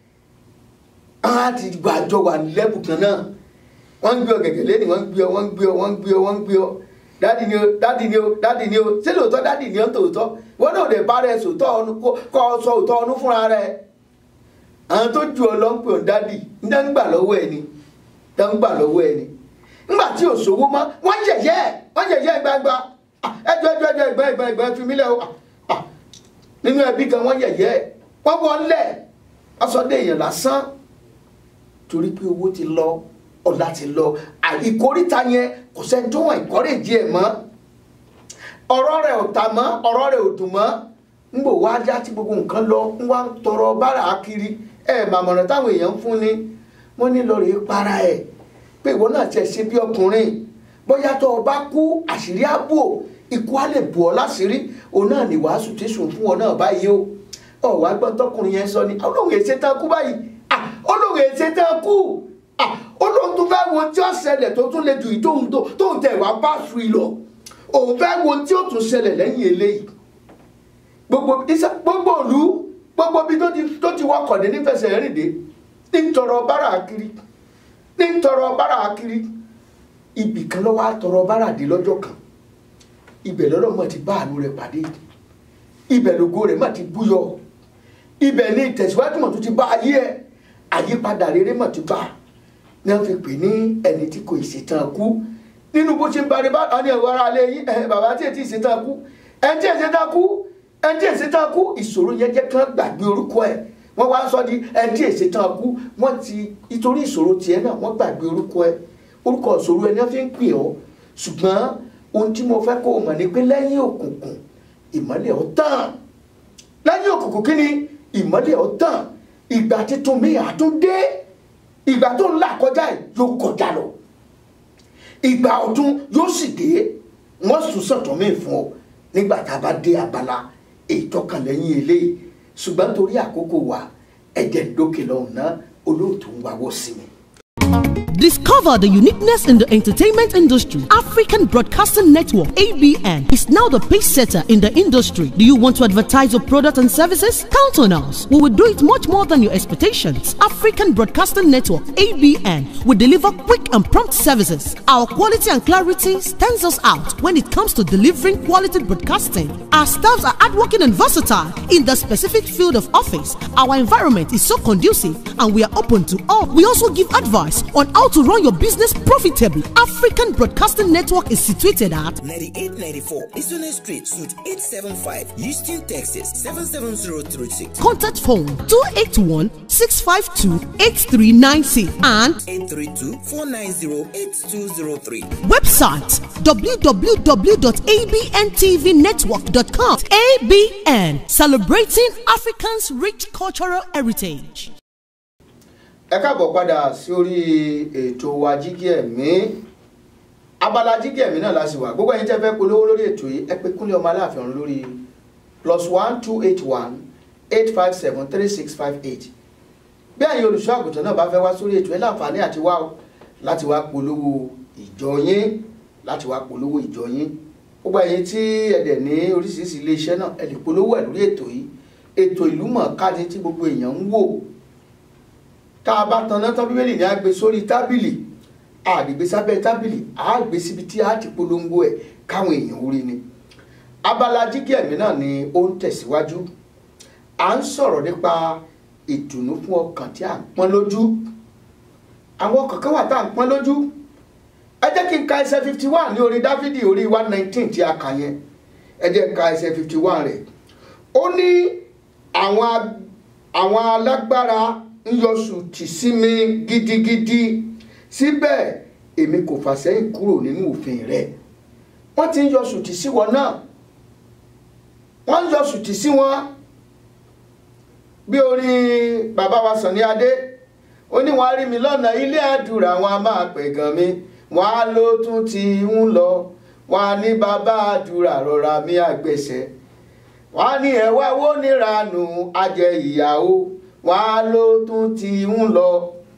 á ti gbàjọ wà lẹ́bù kan náà wọ́n ń gbé ọ gẹ̀gẹ̀ lẹ́nu wọ́n ń gbé ọ wọ́n ń gbé ọ wọ́n ń gbé ọ wọ́n ń gbé ọ dádì ni o dádì ni o dádì ni o ṣé lóòótọ́ dádì ni o tòótọ́ wọ́n náà lè bá rẹ sòótọ́ ọnu kọ́ ọ sọ òótọ́ ọnu fúnra rẹ àwọn tó ju ọ lọ ń pè ọ dádì ń dá ń gbà lọ́wọ́ ẹ ni dá ń gbà lọ́wọ́ ẹ ni ńgbà tí òṣòwò mọ́ wọ́n yẹ̀yẹ́ wọ́n yẹ̀yẹ́ gbangba ẹjọ́ ẹjọ́ ẹjọ́ ẹgbẹ́ ẹgbẹ́ ẹgbẹ́ fi mí lẹ́ o nínú ẹbí kan wọ́n yẹ̀yẹ́ wọ́n wọlé ọsọdẹ èèyàn lásán torí pé owó ti lọ ọ̀la ti lọ ìkórìtà yẹn kò sẹ́ni tó wọ̀n ìkọ́rèjì ẹ̀ mọ́ ọ̀rọ̀ rẹ̀ ò ta mọ́ ọ̀rọ̀ rẹ̀ ò dùn mọ́ ń bò wá já tí gbogbo nǹkan lọ ń wá ń tọrọ bára kiri ẹ̀ màmọ̀ràn táwọn èèyàn ń fún ni wọ́n ní lọ́ọ́ rí para ẹ̀ pé ìwọ náà tiẹ̀ ṣe bí ọkùnrin bóyá tó o bá kú àṣírí ààbò ikú á lè bù ọ́ láṣìírí òun náà ní wàásù tí sùn fún ọ náà báyìí o ọ̀wá gbọ́n tọkùnrin yẹn sọ ni olóhùn èsè tán kú báyìí olóhùn èsè tán kú olóhùn tó fẹ́ wo tí ó ṣẹlẹ̀ tó tún lè ju ìtóhùn tó ń tẹ̀ wá bá su ìlọ òun fẹ́ wo tí ó tún ṣẹlẹ̀ lẹ́yìn eléyìí gbogbo gbogbo òlu gbogbo bí tó ti wọkọ̀ dé nífẹsẹ̀ rìn dé ní tọrọ bára kiri ní tọrọ bára kiri ibì kan lọ́wọ́ àtọrọ bára dé lọ́jọ́ kan ibẹ̀ lọ́dọ̀ mọ̀ ti bá àánú rẹ̀ pàdé ibẹ̀ lógo rẹ̀ mọ̀ ti búyọ ibẹ̀ ní ìtẹ̀síwájú mọ̀ tó ti bá ayé ẹ̀ àyípadà rere mọ̀ ti bá ní wọ́n fi pè ní ẹni tí kò ìṣètàn kú nínú bó ṣe ń bá rí bá àwọn ẹ̀rọ ara lé yín ẹ̀ bàbá tí ètí ìṣètàn kú ẹni tí ìṣètàn kú ẹni tí ìṣètàn kú ìṣòro yẹn jẹ́ kí wọ́n gbàgbé orúkọ ẹ̀ wọ́n wá ń sọ di ẹni tí ìṣètàn kú wọ́n ti nítorí ìṣòro tiẹ̀ náà wọ́n gbàgbé orúkọ ẹ̀ orúkọ ìṣòro ẹni wọ́n fi ń pè ọ́ ṣùgbọ́n ohun tí mo fẹ́ kó o mọ̀ ni pé lẹ́yìn òkùnkùn ìmọ́lẹ̀ ó tàn lẹ́yìn òkùnkùn kí ni ìmọ́lẹ̀ ó tàn ìgbà títún mi àtúndé ìgbà tó ń là kọjá yìí yóò kọjá lọ ìgbà ọdún yóò sì dé wọ́n sùn sọ̀tọ̀ mí fún ọ nígbà tá a bá dé abala ìtọ́kàn lẹ́yìn eléyìí ṣùgbọ́n torí àkókò wa ẹ̀jẹ̀ ń dókè lọ́hùn náà olóòtú ń wáwọ́ sí mi. Discover the uniqueness in the entertainment industry. African Broadcasting Network (ABN) is now the pace setter in the industry. Do you want to advertise your product and services? Count on us. We will do it much more than your expectations. African Broadcasting Network (ABN) will deliver quick and prompt services. Our quality and clarity stands us out when it comes to delivering quality broadcasting. Our staffs are hardworking and versatile in the specific field of office. Our environment is so conducive and we are open to all. We also give advice on how to run your business profitably. African Broadcasting Network is situated at 9894 Isone Street, Suite 875, Houston, Texas 77036. contact phone 281 652 8396 and 832 490 8203. website www.abntvnetwork.com. ABN celebrating Africans' rich cultural heritage. ẹ káàbọ̀ padà sí orí ètò wa jígí ẹ̀mí abala jígí ẹ̀mí náà la sì wà gbogbo ẹ̀yin tẹ́ fẹ́ polówó lórí ètò yìí ẹ pé kúnlẹ̀ ọmọ aláàfin ọ̀run lórí plus one two eight one eight five seven three six five eight bí ẹ̀yin olùṣọ́ àgùntàn náà bá fẹ́ wá sórí ètò ẹ láǹfààní àti wá o láti wá polówó ìjọ yín láti wá polówó ìjọ yín gbogbo ẹ̀yin tí ẹ dẹ̀ ní oríṣiríṣi iléeṣẹ́ náà ẹ lè polówó ẹ̀ lórí ètò yìí ètò ìlú mọ̀ọ́ká ni tí gbogbo èèyàn ń wò tá a bá tanná tán bíbélì ní a gbé sórí tábìlì a lè gbé sábẹ́ tábìlì a gbé síbi tí a ti polongo ẹ̀ káwọn èèyàn orí ni abala jígí ẹ̀mí náà ni ó ń tẹ̀síwájú à ń sọ̀rọ̀ nípa ìdùnnú fún ọkàn tí a ń pọ́n lójú àwọn ọkàn kan wà tá à ń pọ́n lójú ẹ jẹ́ kí n ka ẹsẹ̀ fifty one ní orí dáfídì orí one nineteen tí a kà yẹn ẹ jẹ́ ka ẹsẹ̀ fifty one rẹ̀ ó ní àwọn ag- àwọn alágbára ń yọ sùtì sí mi gidigidi síbẹ̀ èmi kò fà sẹ́yìn kúrò nínú òfin rẹ̀ wọ́n ti ń yọ sùtì sí wọn náà wọ́n ń yọ sùtì sí wọn bí orin bàbá wa Sànní Adé ó ní wọ́n á rí mi lọ́nà ilé àdúrà wọn a máa pẹ̀gàn mi wọ́n á ló tún ti ń lọ wọ́n á ní bàbá àdúrà rọra mi àgbẹ̀sẹ̀ wọ́n á ní ẹ̀wá wo níranù ajẹ ìyàwó wọ́n á ló tún ti ń lọ.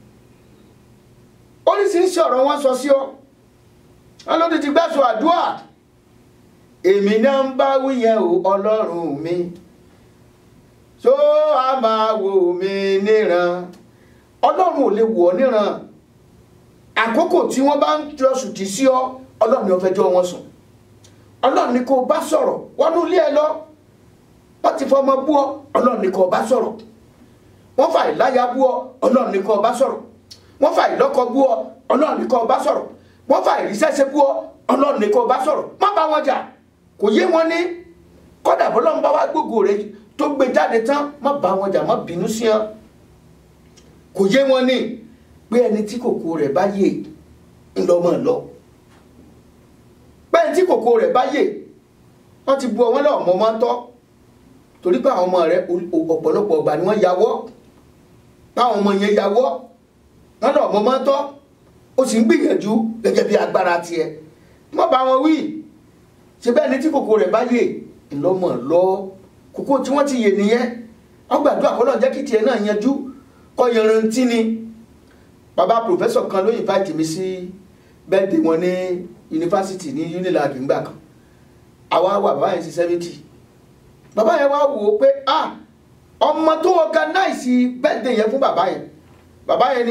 oríṣiríṣi ọ̀rọ̀ wọn sọ sí ọ wọn ló ti ti gbẹ́sọ̀ àdúrà èmi náà ń bá wí yẹn o ọlọ́run mi tó a máa wò mí níran ọlọ́run ò lè wò ọ́ níran àkókò tí wọ́n bá ń jọ sùtì sí ọ ọlọ́run ni wọ́n fẹ́ jọ wọn sùn ọlọ́run ni kò bá sọ̀rọ̀ wọnú ilé ẹ lọ wọ́n ti fọmọ bú ọ ọlọ́run ni kò bá sọ̀rọ̀ wọ́n fà ìláya bú ọ ọlọ́run ní kó bá sọ̀rọ̀ wọ́n fà ìlọ́kọ bú ọ ọlọ́run ní kó bá sọ̀rọ̀ wọ́n fà ìrísẹ́sẹ́ bú ọ ọlọ́run ní kó bá sọ̀rọ̀ má bá wọn jà kò yé wọn ní kọ́dà bọ́lọ́run bá wá gbogbo rẹ tó gbé jáde tán má bá wọn jà má bínú sí wọn kò yé wọn ní pé ẹni tí kòkó rẹ̀ bá yè ńlọmọ lọ pé ẹni tí kòkó rẹ̀ bá yè wọ́n ti bu ọwọ́ náà mọ́ máa ń tọ́ torí pé àwọn ọmọ rẹ̀ ọ̀pọ̀lọpọ̀ ọgbà ni wọ́n yàwọ́ táwọn ọmọ yẹn yàwọ́ wọn náà mọ́ máa ń tọ́ ó sì ń gbìyànjú gẹ́gẹ́ bí agbára tiẹ̀ wọ́n bá wọn wí ṣe bẹ́ẹ̀ ni tí kòkó rẹ̀ bá yè ńlọmọ lọ kòkó tí wọ́n ti yè nìyẹn wọ́n gbàdúrà kọ́ náà jẹ́ kí tiẹ̀ náà yanjú kọ́ yanrantí ni bàbá pòfẹ́sọ̀ kan ló invite mi sí bẹ́ẹ̀dì wọn ní yunifásitì ní unilag ńgbà kan àwa wà bàbá yẹn sí seventy bàbá yẹn wá wò ó pé ah ọmọ tó organize bẹ́ẹ̀dì yẹn fún bàbá yẹn bàbá yẹn ní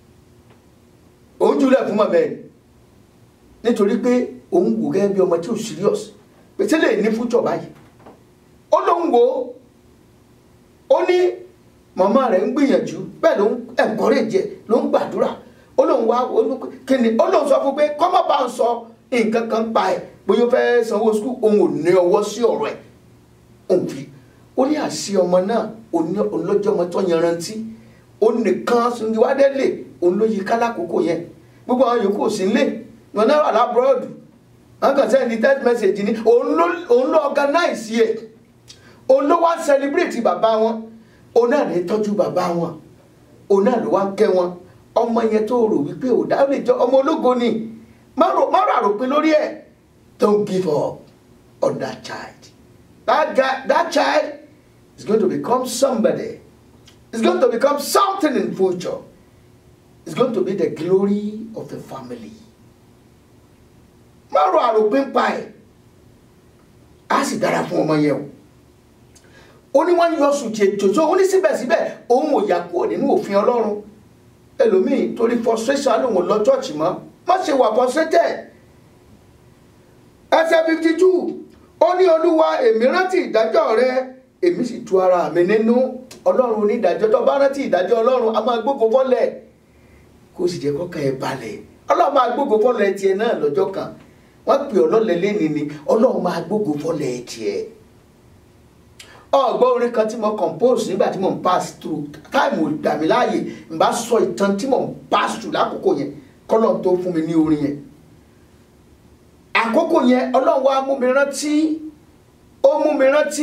òun jùlẹ̀ fún mọ̀ bẹ́ẹ̀ ni nítorí pé òun wò gẹ́gẹ́ bí ọmọ tí ò serious pé tí lè ní future báyìí ó lóun wò ó ó ní màmá rẹ̀ ń gbìyànjú bẹ́ẹ̀ ló ń encourage ló ń gbàdúrà ó lóun wá kíni ó lóun sọ fún pé kọ́mọ́ bá ń sọ nǹkan kan pa ẹ̀ bóyá ó fẹ́ sanwó skul òun ò ní ọwọ́ sí ọ̀rọ̀ ẹ̀ òun fi ó ní àṣì ọmọ náà olójọ́ ọmọ tó yanrantí ó nìkan sundiwádé lè òun ló yí kálákòókò yẹn gbogbo àwọn yòókù sí lé wọn náà wà lábúrọ́ọ̀dù wọn kàn sẹ́ni text message ni òun ló organize yẹ òun ló wá celebrate bàbá wọn òun náà lè tọ́jú bàbá wọn òun náà ló wá ń kẹ́ wọn ọmọ yẹn tó rò wípé ò dá ó lè jọ ọmọ ológo ni má rò àròpin lórí ẹ̀ don't give up on that child that guy that child is going to become somebody is going to become something in future is going to be the glory of the family má ro àròpin pa ẹ̀ á sì dára fún ọmọ yẹn o ó ní wọ́n yọ sùjẹ́ jòjò ó ní síbẹ̀síbẹ̀ òun ò yà kúrò nínú òfin ọlọ́run ẹlòmíì torí frustration lòun lọ chọ́ọ̀chì mọ́ má ṣe wà frustrated ẹsẹ̀ fifty two ó ní olúwa èmi rántí ìdájọ́ rẹ èmi sì tu ara mi nínú ọlọ́run onídàájọ́ tó bá rántí ìdájọ́ ọlọ́run a máa gbógo fọ́lẹ̀ kó sì jẹ́ kọ́kàn ẹ̀ balẹ̀ ọlọ́run máa gbógo fọ́lẹ̀ tiẹ̀ náà lọ́jọ́ kan wọ́n pè ọlọ́lẹ̀ lẹ́ni ni ọlọ́run máa gbógo fọ́lẹ̀ tiẹ̀ ọgbọ́n orin kan tí mo compose nígbà tí mo ń pass through táìmù gbà mí láàyè n bá sọ ìtàn tí mo ń pass through lákòókò yẹn kọ́lọ́n tó fún mi ní orin yẹn àkókò yẹn ọlọ́run wa mú mi rántí ó mú mi rántí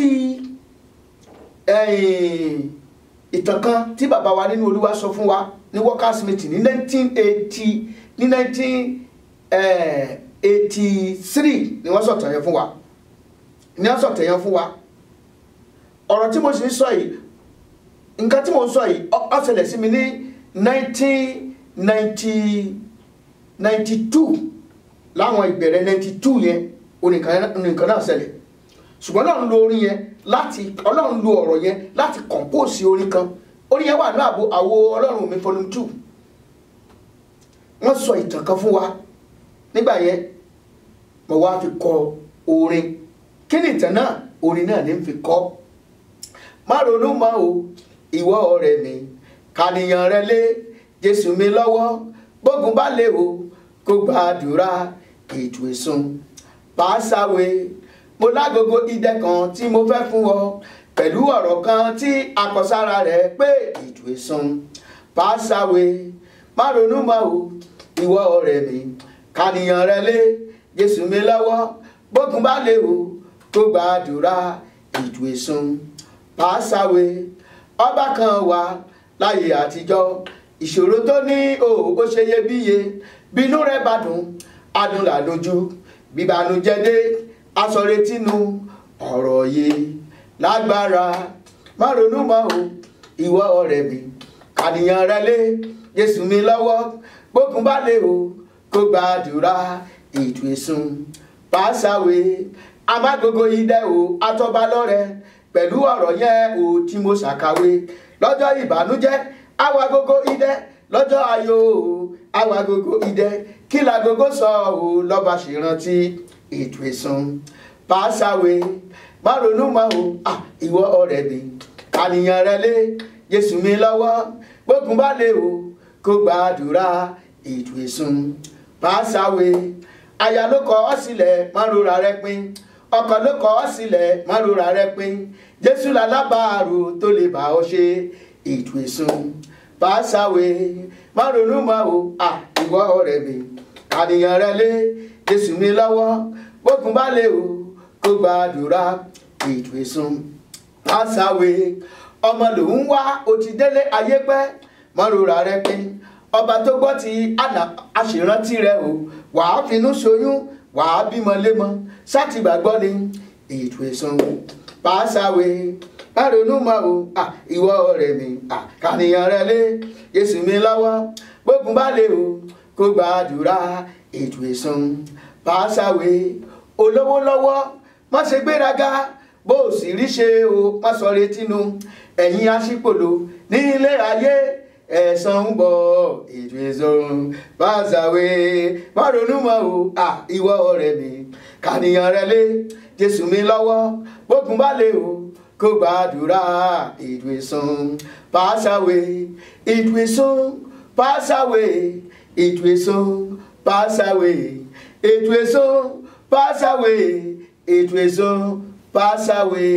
ìtàn kan tí bàbá wa nínú olúwa sọ fún wa ní workers meeting ní nineteen eighty ní nineteen eighty three ni wọ́n sọ̀tàn yẹn fún wa ni wọ́n sọ̀tàn yẹn fún wa ọ̀rọ̀ tí mo sì ń sọ yìí nǹkan tí mo ń sọ yìí ó ṣẹlẹ̀ sí mi ní nineteen ninety ninety two láwọn ìbẹ̀rẹ̀ ninety two yẹn onìkan náà ṣẹlẹ̀ ṣùgbọ́n ọlọ́run lo orin yẹn láti ọlọ́run lo ọ̀rọ̀ yẹn láti compose orin kan orin yẹn wà ní àbò àwo ọlọ́run mi volume two wọ́n sọ ìtàn kan fún wa nígbà yẹn mo wá fi kọ orin kí ni ìtàn náà orin náà ní fi kọ má ronú mọ́ o ìwọ ọ̀rẹ́ mi kànìyàn rẹ lé jésù mi lọ́wọ́ gbógun bá lè o kó gbàdúrà ètò ìsun pàṣàwé mo lágogo idẹ kan tí mo fẹ́ fún ọ pẹ̀lú ọ̀rọ̀ kan tí akọsára rẹ̀ pé ètò ìsun pàṣàwé má ronú mọ́ o ìwọ ọ̀rẹ́ mi kànìyàn rẹ lé jésù mi lọ́wọ́ gbógun bá lè o kó gbàdúrà ètò ìsun pàṣàwé ọba kan wà láyé àtijọ́ ìṣòro tó ní o ó ṣe iyebíye bínú rẹ bá dùn adùn làdójú bíbanújẹ́ dé asọ̀retínú ọ̀rọ̀ yìí lágbára má ronú mọ́ o ìwọ ọ̀rẹ́ mi kànìyàn rẹ lé Jésù mi lọ́wọ́ gbókun bá lè o kó gbàdúrà ètò ìsun pàṣàwé amágogo idẹ o atọ́ba lọ́rẹ pẹ̀lú ọ̀rọ̀ yẹn o tí mo ṣàkàwé lọ́jọ́ ìbànújẹ́ awagogo idẹ lọ́jọ́ ayọ̀ o awagogo idẹ kí lagogo sọ o lọ́ba ṣèrántí ètò ìsun pàṣàwé má ronú mọ́ o ah, ìwọ ọ̀rẹ́ mi àníyàn rẹ lé Jésù mi lọ́wọ́ gbógun bá lè o kó gbàdúrà ètò ìsun pàṣàwé aya ló kọ ọ́ sílẹ̀ má rora rẹ pin ọkọ ló kọ ọ́ sílẹ̀ má rora rẹ pin Jésù lálábàárò tó lè bá ọ ṣe ètò ìsun pàṣàwé má ronú mọ́ o ah, ìwọ ọ̀rẹ́ mi àníyàn rẹ lé Jésù mi lọ́wọ́ gbógun bá lè o kó gbàdúrà ètò ìsun pàṣàwé ọmọ lòún wá ó ti délé ayé pẹ́ mọ́rora rẹ pín ọba tó gbọ́ ti àná aṣèrántí rẹ o wàá finú ṣoyún wàá bímọ lémọ sáti gbàgbọ́ ni ètò ìsun pàṣàwé bárònú mọ́ o ìwọ ọ̀rẹ́ mi kànìyàn rẹ lé Jésù mi lọ́wọ́ gbógun bá lè o kó gbàdúrà ètò ìsun pàṣàwé olówó lọ́wọ́ má ṣe gbéraga bó o sì rí ṣe o má sọ retí nu ẹ̀yin aṣípòlò ní ilé ayé ẹ̀san ń bọ̀ ètò ìsun pàṣàwé má ronú mọ́ o ìwọ ọ̀rẹ́ mi kànìyàn rẹ lé Jésù mi lọ́wọ́ gbógun bá lè o kó gbàdúrà ètò ìsun pàṣàwé ètò ìsun pàṣàwé ètò ìsun pàṣàwé ètò ìsun pàṣàwé ètò ìsun pàṣàwé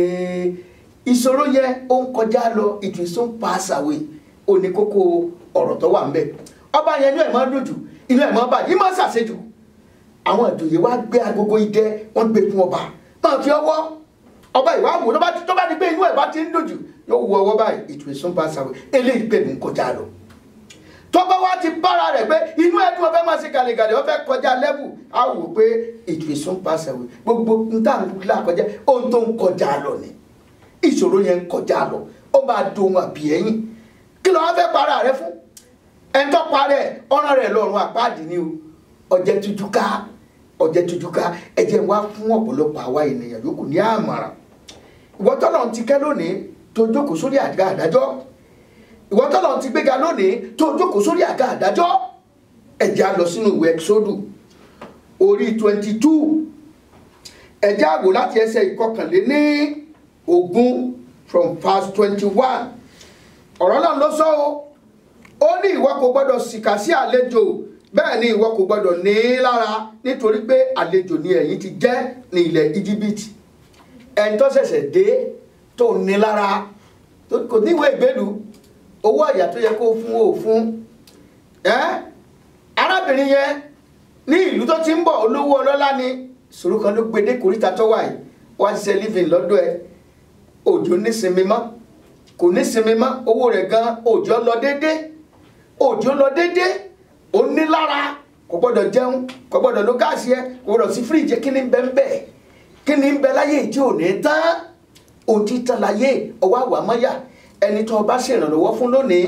ìṣòro yẹ ó ń kọjá lọ ètò ìsun pàṣàwé ó ní kókó ọ̀rọ̀ tó wà ń bẹ̀ ọba yẹn inú ẹ̀ máa ń dùn jù inú ẹ̀ máa ń bàjẹ́ máa ń ṣàṣejù àwọn ìjòyè wá gbé agogo idẹ wọ́n gbé fún ọba máa fi ọwọ́ ọba ìwà wò tó bá di pé inú ẹ̀ bá ti ń dùn jù yóò wọ ọwọ́ báyìí ètò ìsun pàṣàwé eléyìí pè ní kọjá lọ tọ́ba wa ti bára rẹ̀ pé inú ẹ̀dùn ọ̀fẹ́ máa ṣe gàlẹ́gàlẹ́ ọ̀fẹ́ kọjá lẹ́bù á wò pé ètò ìsún pàṣẹwé gbogbo nta ńlá kọjá ohun tó ń kọjá lọ ni ìṣòro yẹn ń kọjá lọ ó máa do ohun àbí ẹ̀yìn kí ló wá fẹ́ para rẹ fún ẹni tó parẹ́ ọ̀ràn rẹ̀ lọ́rùn àpáàdì ni o ọ̀jẹ̀ tujuka ọ̀jẹ̀ tujuka ẹ̀jẹ̀ wá fún ọ̀pọ̀lọpọ̀ àwa ènìyàn yòókù ní àmàràn ìwọ tọ́lọ̀ ti kẹ́ lónìí tó jókòó sórí àga àdájọ́ ìwọ tọ́lọ̀ ti gbéga lónìí tó jókòó sórí àga àdájọ́ ẹ̀jẹ̀ á lọ sínú ìwé Ẹ́kísódù orí twenty two ẹ̀jẹ̀ àgò láti ẹsẹ̀ ìkọkànléní ogún from verse twenty one ọ̀rọ̀ náà ló sọ o ó ní ìwọ kò gbọ́dọ̀ sìkà sí àlejò bẹ́ẹ̀ ni ìwọ kò gbọ́dọ̀ ní í lára nítorí pé àlejò ni ẹ̀yin ti jẹ́ ní ilẹ̀ íjíbítì ẹni tó ṣẹ̀ṣẹ̀ dé tó ní lára tó kò níwèé ìgbélu owó ọ̀yà tó yẹ kó fún ó fún ẹ́ arábìnrin yẹn ní ìlú tó ti ń bọ̀ olówó ọlọ́lá ni ìṣòro kan ló gbé dé kòríta tó wà yìí wá ṣiṣẹ́ living lọ́dọ̀ ẹ òjò nísinmi mọ́ kò nísinmi mọ́ owó rẹ̀ gan òjò lọ déédé òjò lọ déédé ó ní lára kò gbọ́dọ̀ jẹun kò gbọ́dọ̀ lo gáàsì ẹ kò gbọ́dọ̀ sí fíríjì kí ni ń bẹ ń bẹ kí ni ń bẹ láyé tí ò ní tán ohun tí tán láyé ọwọ́ àwà mọ́yà ẹni tó o bá ṣèrànlọ́wọ́ fún lónìí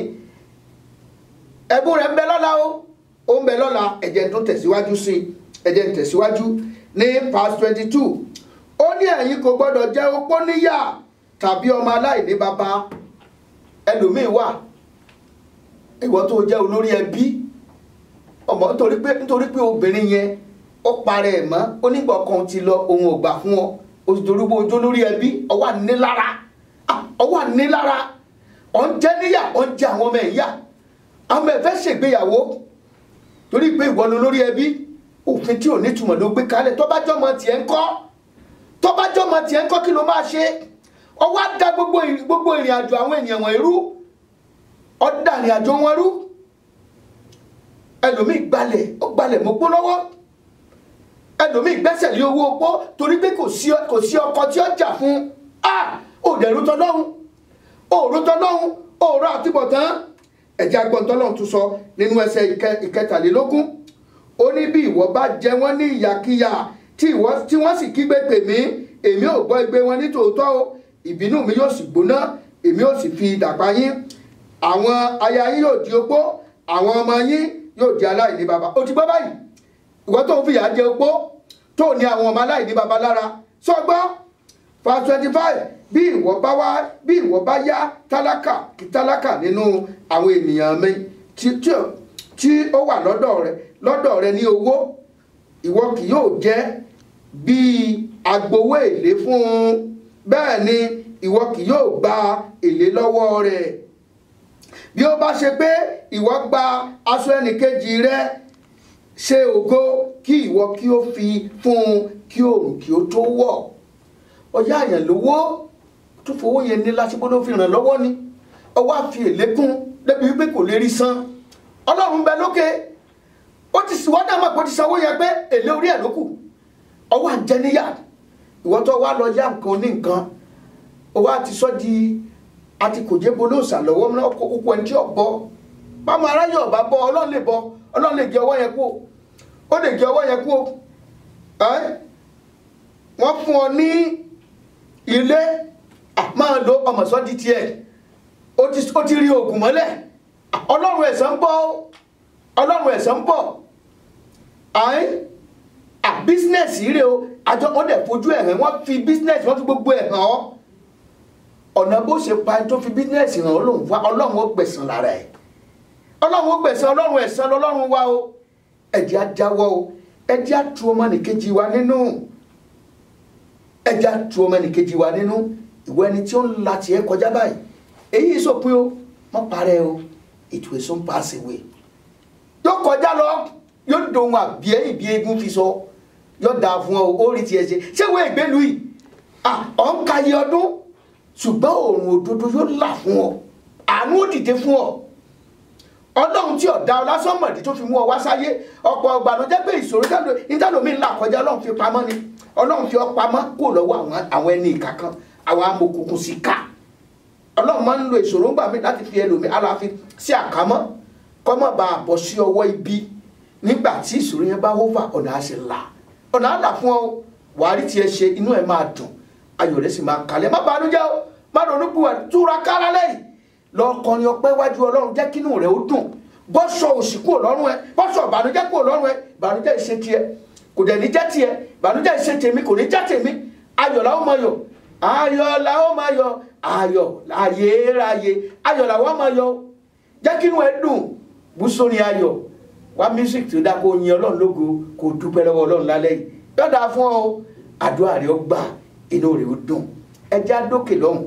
ẹ̀bùn rẹ̀ ń bẹ lọ́la o ó ń bẹ lọ́la ẹ̀jẹ̀ tó tẹ̀síwájú sí ẹ̀jẹ̀ ń tẹ̀síwájú ní past twenty two ó ní ẹ̀yin kò gbọ́dọ̀ jẹ́ opó níyà tàbí ọmọ aláìní bàbá ẹlòmíín wà ìwọ tó jẹ́ olórí ẹbí ọmọ nítorí pé nítorí pé obìnrin yẹn ó parẹ́ ẹ̀ mọ́ onígbà kan ti lọ òun ò gbà fún ọ o sì torí pé ojú olórí ẹbí ọwọ́ ànílára ọwọ́ ànílára ọ̀ ń jẹ́ níyà ọ̀ ń jẹ́ àwọn ọmọ ẹ̀ yá àwọn ẹ̀ fẹ́ ṣègbéyàwó torí pé ìwọ ni olórí ẹbí òfin tí ò ní túmọ̀ ló gbé kalẹ̀ tó bá jọmọ tiẹ̀ ń kọ́ tó bá jọmọ tiẹ̀ ń kọ́ kí ló máa ṣe ọwọ́ á da gbogbo gbogbo ìrìn àjò àwọn ènìyàn wọ̀nyí rú ọ̀dà ìrìn àjò wọn rú ẹlòmíì gbalẹ̀ ó gbalẹ̀ mọ́pọ́ lọ́wọ́ ẹlòmíì gbẹ́sẹ̀ lé owó opó torí pé kò sí kò sí ọkọ tí ó jà fún a ò dẹ̀ rútọ́ lọ́hùn ò rútọ́ lọ́hùn ò rọ àtibọ̀tán ẹ̀jẹ̀ agbọ̀ntọ́ lọ́hùn tún sọ nínú ẹsẹ̀ ìkẹtàlélógún ó ní bí ìwọ bá jẹ wọ́n ní ìyàkíyà tí wọ́n sì kígbe pè mí èmi ò gbọ́ igbe wọn ní tòótọ́ o ìbínú mi yóò sì gbóná èmi yóò sì fi dàpá yín àwọn aya yín yóò di opó àwọn ọmọ yín yóò di aláìní baba ó ti gbọ́ báyìí ìwọ tó ń fìyà jẹ opó tó ní àwọn ọmọ aláìní baba lára sọgbọ́ verse twenty five bí ìwọ bá wá bí ìwọ bá yá tálákà kí tálákà nínú àwọn ènìyàn mi tí tí ó wà lọ́dọ̀ rẹ lọ́dọ̀ rẹ ní owó ìwọ kì yóò jẹ́ bíi agbowó èlé fún un bẹ́ẹ̀ ni ìwọ kì yóò gba èlé lọ́wọ́ rẹ̀ bí ó bá ṣe pé ìwọ gba aṣọ ẹnìkejì rẹ ṣe ògo kí ìwọ kí ó fi fún un kí òòrùn kí ó tó wọ̀ ọyá àyàn lówó tó fowó yẹn ní lásìkò ló fi ràn lọ́wọ́ ni ọwọ́ àfi èlé kún débi wípé kò lè rí san ọlọ́run bẹ lókè ó ti wọ́n náà mọ̀ pé ó ti sanwó yẹn pé èlé orí ẹ̀ ló kù ọwọ́ àjẹníyà ìwọ tó wá lọ yá nǹkan ní nǹkan ọwọ́ àti sọ́ di àti kò jẹ́ bolóòsà lọ́wọ́ náà kó kókó ẹni tí ò bọ́ bámu aráyé ọ̀bá bọ́ ọlọ́run lè bọ́ ọlọ́run lè gé ọwọ́ yẹn kú ó lè gé ọwọ́ yẹn kú wọ́n fún ọ ní ilé máa lo ọmọ sọ́ di tiẹ̀ ó ti rí oògùn mọ́lẹ̀ ọlọ́run ẹ̀san ń bọ̀ ọlọ́run ẹ̀san ń bọ̀ à bísínẹ́sì rẹ o àjọ wọn dẹ̀ fojú ẹ̀ hàn wọ́n fi bísínẹ́sì wọ́n fi gbogbo ẹ̀ hàn ọ́ ọ̀nà bó ṣe pa ẹni tó fi bísínẹ́sì hàn ọ́ lòun wá ọlọ́run ó gbẹ̀san lára ẹ̀ ọlọ́run ó gbẹ̀san ọlọ́run ẹ̀san lọ́lọ́run wá o ẹ̀jẹ̀ á jáwọ́ o ẹ̀jẹ̀ á tu ọmọ nìkejì wa nínú ẹ̀jẹ̀ á tu ọmọ nìkejì wa nínú ìwọ ẹni tí ó ń la tiẹ̀ kọjá báyìí èyí sọpin o mọ́ parẹ́ o it will soon pass away yóò kọjá lọ yóò dohun àbíẹ́ ìbí egun fi sọ yóò dáa fún ọ ó rí tiẹ̀ ṣe ṣé wọ́n ìgbélu yìí ọ̀ ń ka iye ọdún ṣùgbọ́n òòrùn òdodo yóò là fún ọ àánú ó dìde fún ọ ọlọ́run tí ọ̀dà ọlásọ́mọ̀dé tó fi mú ọ wá sáyé ọ̀pọ̀ ọgbà ló jẹ́ pé ìṣòro ìdálómi ńlá kọjá ọlọ́run fi pamọ́ ni ọlọ́run fi ọ pamọ́ kó lọ́wọ́ àwọn ẹni ìka kan àwọn amòkùnkùn sí ká ọlọ́run máa ń lo ìṣòro ńgbà mí láti fi ẹlòmí aláfi sí àkámọ́ kọ́mọ́ bá a bọ̀ sí ọwọ́ ibi nígbà tí ìṣòro yẹn bá hófà ọ̀nà á sì là ọ̀nà á là fún ọ wàá rí tiẹ̀ ṣe inú ẹ̀ máa dùn ayọ̀ rẹ̀ sì máa kalẹ̀ má bànújẹ́ o má ronú bu ẹ̀ túra kára lẹ́yìn lọ kọrin ọpẹ́ wájú ọlọ́run jẹ́ kínú rẹ̀ ó dùn bọ́sọ̀ òsì kúrò lọ́rùn ẹ bọ́sọ̀ ìbànújẹ́ kúrò lọ́rùn ẹ ìbànújẹ́ ìṣe tiẹ̀ kò dẹ̀ ní jẹ́ tiẹ̀ ìbànújẹ́ ìṣe tèmi kò ní jẹ́ tèmi ayọ̀ làwọn máa yọ̀ ayọ̀ làwọn máa yọ̀ ayọ̀ ayérayé ayọ̀ làwọn máa yọ̀ jẹ́ kí inú ẹ dùn bú sórí ayọ̀ wá music tó dá kó yin ọlọ́run lógo kó dúpẹ́ lọ́wọ́ ọlọ́run lálẹ́ yìí yọ̀dà fún ọ àdúrà rẹ ó gbà inú rẹ ó dùn ẹ já dókè lọ́hùn.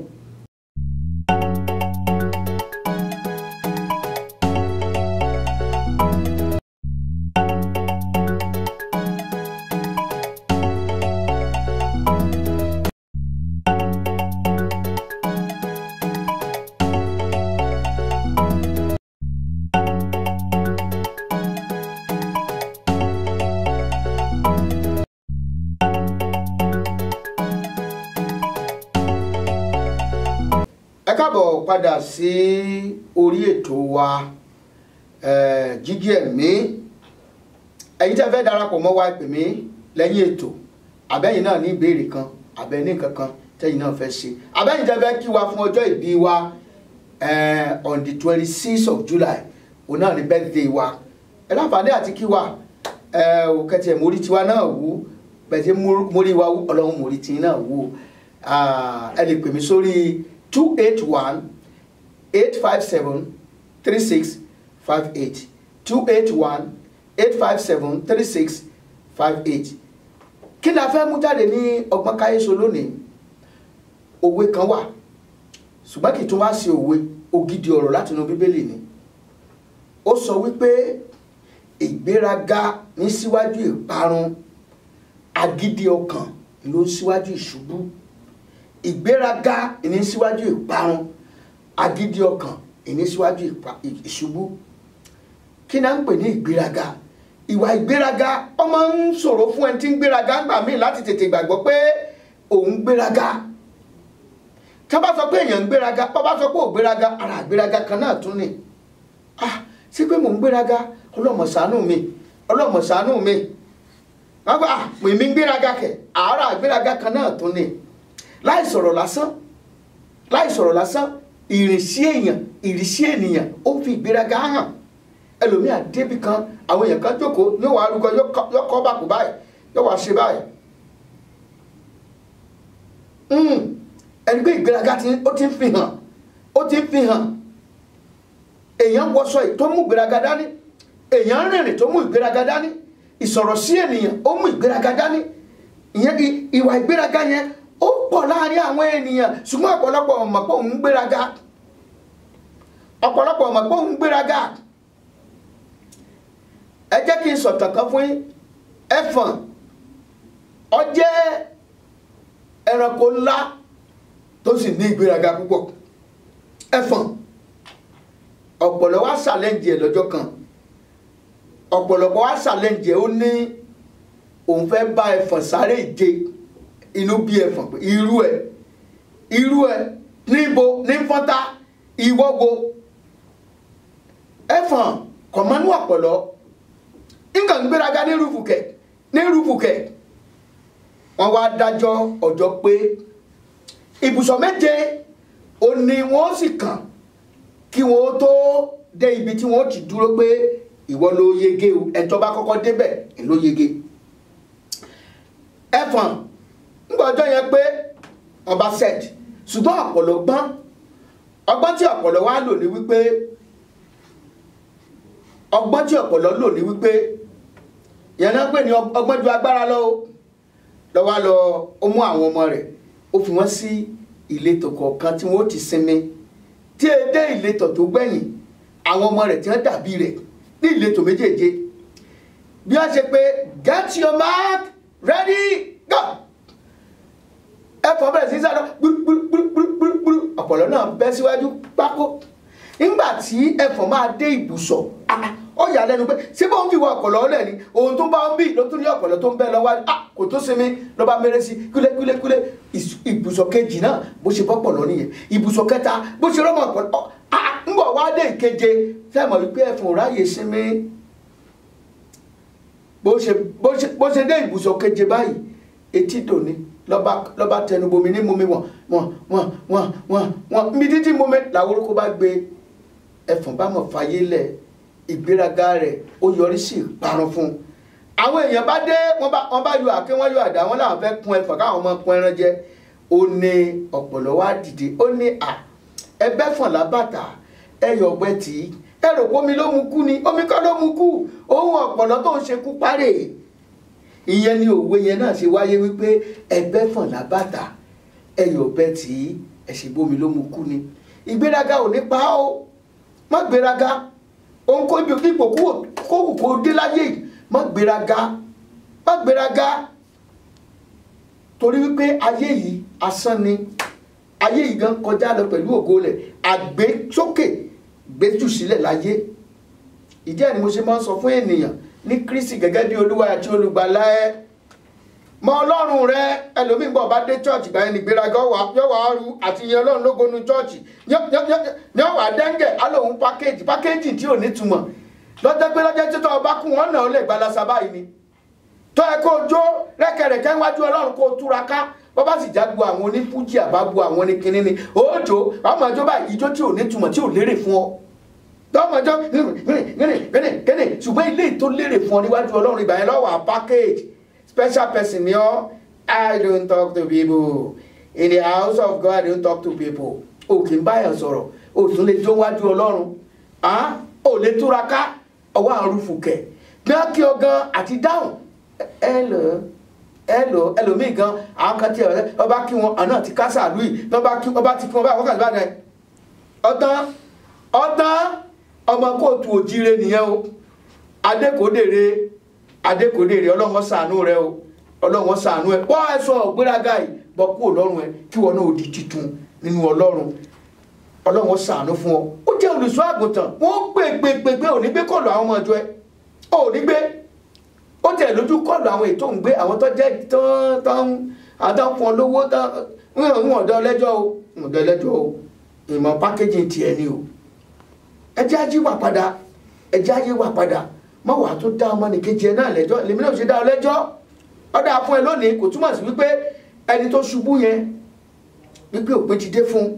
ẹ káàbọ̀ padà sí orí ètò wa eh, jíjí ẹ̀mí ẹ̀yin tẹ́ fẹ́ darapọ̀ mọ́ wa pè mí lẹ́yìn ètò àbẹ́yìn náà ní ìbéèrè kan àbẹ́ ní nǹkan kan tẹ́yìn náà fẹ́ ṣe àbẹ́yìn tẹ́ fẹ́ kí wa fún ọjọ́ ìbí wa eh, on the twenty six of July òun náà ní birthday wa ẹ láǹfààní àti kí wa ò kẹtì ẹ̀ mórí tiwa náà wú bẹ̀tẹ̀ mórí wa wú ọlọ́run mórí tiyín náà wú ẹ lè pè mí sórí two eight one eight five seven three six five eight two eight one eight five seven three six five eight kí ni a fẹ́ mú jáde ní ọgbọ́n káyéso lónìí òwe kan wà ṣùgbọ́n kì í tún wá sí òwe ògidì ọ̀rọ̀ láti inú bíbélì ni ó sọ wípé ìgbéraga ní síwájú ìparun agídí ọkàn ló ń síwájú ìṣubú ìgbéraga ìní síwájú ìparun agídí ọkàn ìní síwájú ìṣubú kí náà ń pè ní ìgbéraga ìwà ìgbéraga ọmọ ń ṣòro fún ẹni tí ń gbéraga gbà míì láti tètè gbàgbọ́ pé òun gbéraga tí wọ́n bá sọ pé èèyàn ń gbéraga bá bá sọ pé ò gbéraga ara àgbéraga kan náà tún ni ah sí pé mò ń gbéraga ọlọ́mọ ṣàánú mi ọlọ́mọ ṣàánú mi wọ́n gbà ah èmi ń gbéraga kẹ̀ ara àgbéraga kan náà tún ni láì sọ̀rọ̀ lásán láì sọ̀rọ̀ lásán ìrìnsí èèyàn ìrìnsí ènìyàn ó fi ìgbéraga hàn ẹlòmíà débi kan àwọn èèyàn kan jókòó yóò wá arúgbó yóò kọ́ bàkú báyìí yóò wá ṣe báyìí ẹni pé ìgbéraga ó ti ń fi hàn ó ti ń fi hàn èèyàn wọṣọ tó mú ìgbéraga dání èèyàn rìnrìn tó mú ìgbéraga dání ìsọ̀rọ̀ sí ènìyàn ó mú ìgbéraga dání ìyẹn ìwà ìgbéraga yẹn ó pọ̀ láàrin àwọn ènìyàn ṣùgbọ́n ọ̀pọ̀lọpọ̀ ọmọ pé òun gbéraga ọ̀pọ̀lọpọ̀ ọmọ pé òun gbéraga ẹ jẹ́ kí n sọ̀tàn kan fún yín ẹfọ̀n ó jẹ́ ẹranko ńlá tó sì ní ìgbéraga púpọ̀ ẹfọ̀n ọ̀pọ̀lọ wá ṣàlẹ́ǹjì ẹ̀ lọ́jọ́ kan ọ̀pọ̀lọpọ̀ wá ṣàlẹ́ǹjì ẹ̀ ó ní òun fẹ́ bá ẹfọ̀n sáré ìje inú bí ẹfọ̀n pé irú ẹ irú ẹ níbo ní fọ́tá ìwọ́go ẹfọ̀n kọ̀mọ́nú ọ̀pọ̀lọ nǹkan gbéraga ní rúfùkẹ̀ ní rúfùkẹ̀ wọ́n wá dájọ́ ọjọ́ pé ibùsọ̀ méje ó ní wọ́n sì kàn kí wọ́n tó dé ibi tí wọ́n ti dúró pé ìwọ ló yege o ẹ̀tọ́ bá kọ́kọ́ débẹ̀ ló yege ẹfọ̀n nígbà ọjọ́ yẹn pé ọba set ṣùgbọ́n ọ̀pọ̀lọ gbọ́n ọgbọ́n tí ọ̀pọ̀lọ wá lò ní wípé ọgbọ́n tí ọ̀pọ̀lọ lò ní wípé yẹn náà pè ní ọgbọ́n ju agbára lọ o lọ́wọ́ lọ ó mú àwọn ọmọ rẹ̀ ó fi wọ́n sí ìletò kọ̀ọ̀kan tí wọ́n ti sinmi tí e dé ìletò tó gbẹ̀yìn àwọn ọmọ rẹ̀ tí wọ́n dàbí rẹ̀ ní ìletò méjèèje bí wọ́n ṣe pé get your mark ready go ẹ̀fọ́ bẹ̀rẹ̀ sí sáré gbúrúgbúrúgbúrúgbúrú ọ̀pọ̀lọ́ náà bẹ́ síwájú pákó nígbà tí ẹ̀fọ́ máa dé ibùsọ̀ ó yà lẹ́nu pé ṣé bóun fi wọ ọ̀pọ̀lọ́ ọ̀lẹ̀ ni ohun tó bá ń bì ló tún ní ọ̀pọ̀lọ́ tó ń bẹ́ lọ́wọ́ kò tó sinmi ló bá mẹ́rẹ́ sí kúlẹ̀kúlẹ̀kúlẹ̀ ibùsọ̀ kejì náà bó ṣe bọ́pọ̀lọ́ nìyẹn ibùsọ̀ kẹta bó ṣe rọ́mọ ọ̀pọ̀lọ́ ń bọ̀ wá dé ìkeje sẹ́mọ̀ wípé ẹ̀fọ́ ráyè sinmi bó ṣe dé ibùsọ̀ keje báyìí etí dòní lọ́ba tẹnubomi ní mumi wọ̀n wọ̀n wọ̀n wọ̀n wọ̀n wọ̀n mi títí mumi làwọn orúkọ bá gbé ẹfọ̀n bá mọ̀ fàyè lẹ̀ ìgbéraga rẹ̀ ó yọrí sí ìparun fún un àwọn èèyàn bá dé wọ́n bá wọ́n bá yọ àké wọ́n yọ àdá wọn làwọn fẹ́ kun ẹ̀fọ́ káwọn ọmọ kun ẹran jẹ ó ní ọ̀pọ̀lọ́ wá dìde ó ní à ẹgbẹ́ fọ̀n lábàtà ẹyọ ọgbẹ́ tì í ẹ rò pé omi ló mu kú ni omi kọ́ ló mu kú òun ọ̀pọ̀lọ́ tó ń ṣekú párè ìyẹn ni òwe yẹn náà ṣe wáyé wípé ẹgbẹ́ fọ̀n lábàtà ẹyọ ọgbẹ́ tì í ẹ̀sìn bómi ló mu kú ni ìgbéraga ò ní pa ó má gbéraga òun kó ibi ipò kówù kó dé láyé yìí má gbéraga má gbéraga torí wípé ayé yìí asán ni ayé yìí gan kọjá lọ pẹ̀lú ògo rẹ̀ àgbésókè gbéjù sílẹ̀ láyé ìdí ẹ̀ ni mo ṣe máa ń sọ fún ènìyàn ní Kristi gẹ́gẹ́ bí olúwa àti olùgbàlà ẹ mọ ọlọ́run rẹ ẹlòmíín bọ̀ bá dé chọ́ọ̀chì báyìí ní gbéraga yọ̀wọ̀ ọ̀rù àti ìyẹn ọlọ́run lógonu chọ́ọ̀chì ní ọ̀wà dẹ́ngẹ̀ alóhùn pákéjì pákéjì tí ò nítumọ̀ lọ́jọ́ pé lọ́jọ́ títọ́ ọba kún wọn náà ó lè gbalasa báyìí ni tó ẹ kó jó rẹ́kẹ̀rẹ̀kẹ́ níwájú ọlọ́run kó túra ká bọ́ bá sì jágbo àwọn onífújì àbábo àwọn oníkinní ni òòjò ọmọ ìjọ báyìí ìjọ tí ò nítumọ̀ tí ò lérè fún ọ tọmọjọ gẹ́nẹ̀ ṣùgbọ́n ilé tó lérè fún ọ níwájú ọlọ́run ìgbà yẹn lọ́wọ́ package special person ni ọ I don't talk to people in the house of God I don't talk to people o kì í báyọ̀ sọ̀rọ̀ o tún lè jó wájú ọlọ́run o lè túra ká ọwọ́ àrùn fùkẹ́ bí wọ́n kí ọ gan àti dáhùn ẹ lọ ẹ lọ ẹlòmíì gan àwọn kan tí ọba kí wọn àná ti kásá lùi ọba kí ọba ti kí wọn báyìí wọ́n kà sí báyìí ọ̀tán ọ̀tán ọmọ kóòtù òjíire nìyẹn o adékòdèrè adékòdèrè ọlọ́wọ́n ṣàánú rẹ o ọlọ́wọ́n ṣàánú ẹ wọ́n ẹ sọ ọ̀gbéraga yìí bọ́ kú ọlọ́run ẹ kí wọn náà di titun nínú ọlọ́run ọlọ́wọ́n ṣàánú fún ọ ó jẹ́ olùṣọ́ àgùntàn wọ́n gbé gbé gbé gbé òní gbé kọlù àwọn ọmọ ìjọ ẹ òní gbé ó tẹ̀ lójú kọlù àwọn ètò ń gbé àwọn tó jẹ́ tán tán àdáfún olówó tán ń ọ̀dọ́ ẹlẹ́jọ́ o ọ̀dọ́ ẹlẹ́jọ́ o ìmọ̀ pákéjì tiẹ̀ ni o ẹjẹ́ ajé wà padà ẹjẹ́ ajé wà padà má wàá tó dá ọmọ nìkejì ẹ náà lẹ́jọ́ lèmi náà ṣe dá ọ lẹ́jọ́ ọ̀dà fún ẹ lónìí kò túmọ̀ sí wípé ẹni tó ṣubú yẹn wípé òpin ti dé fún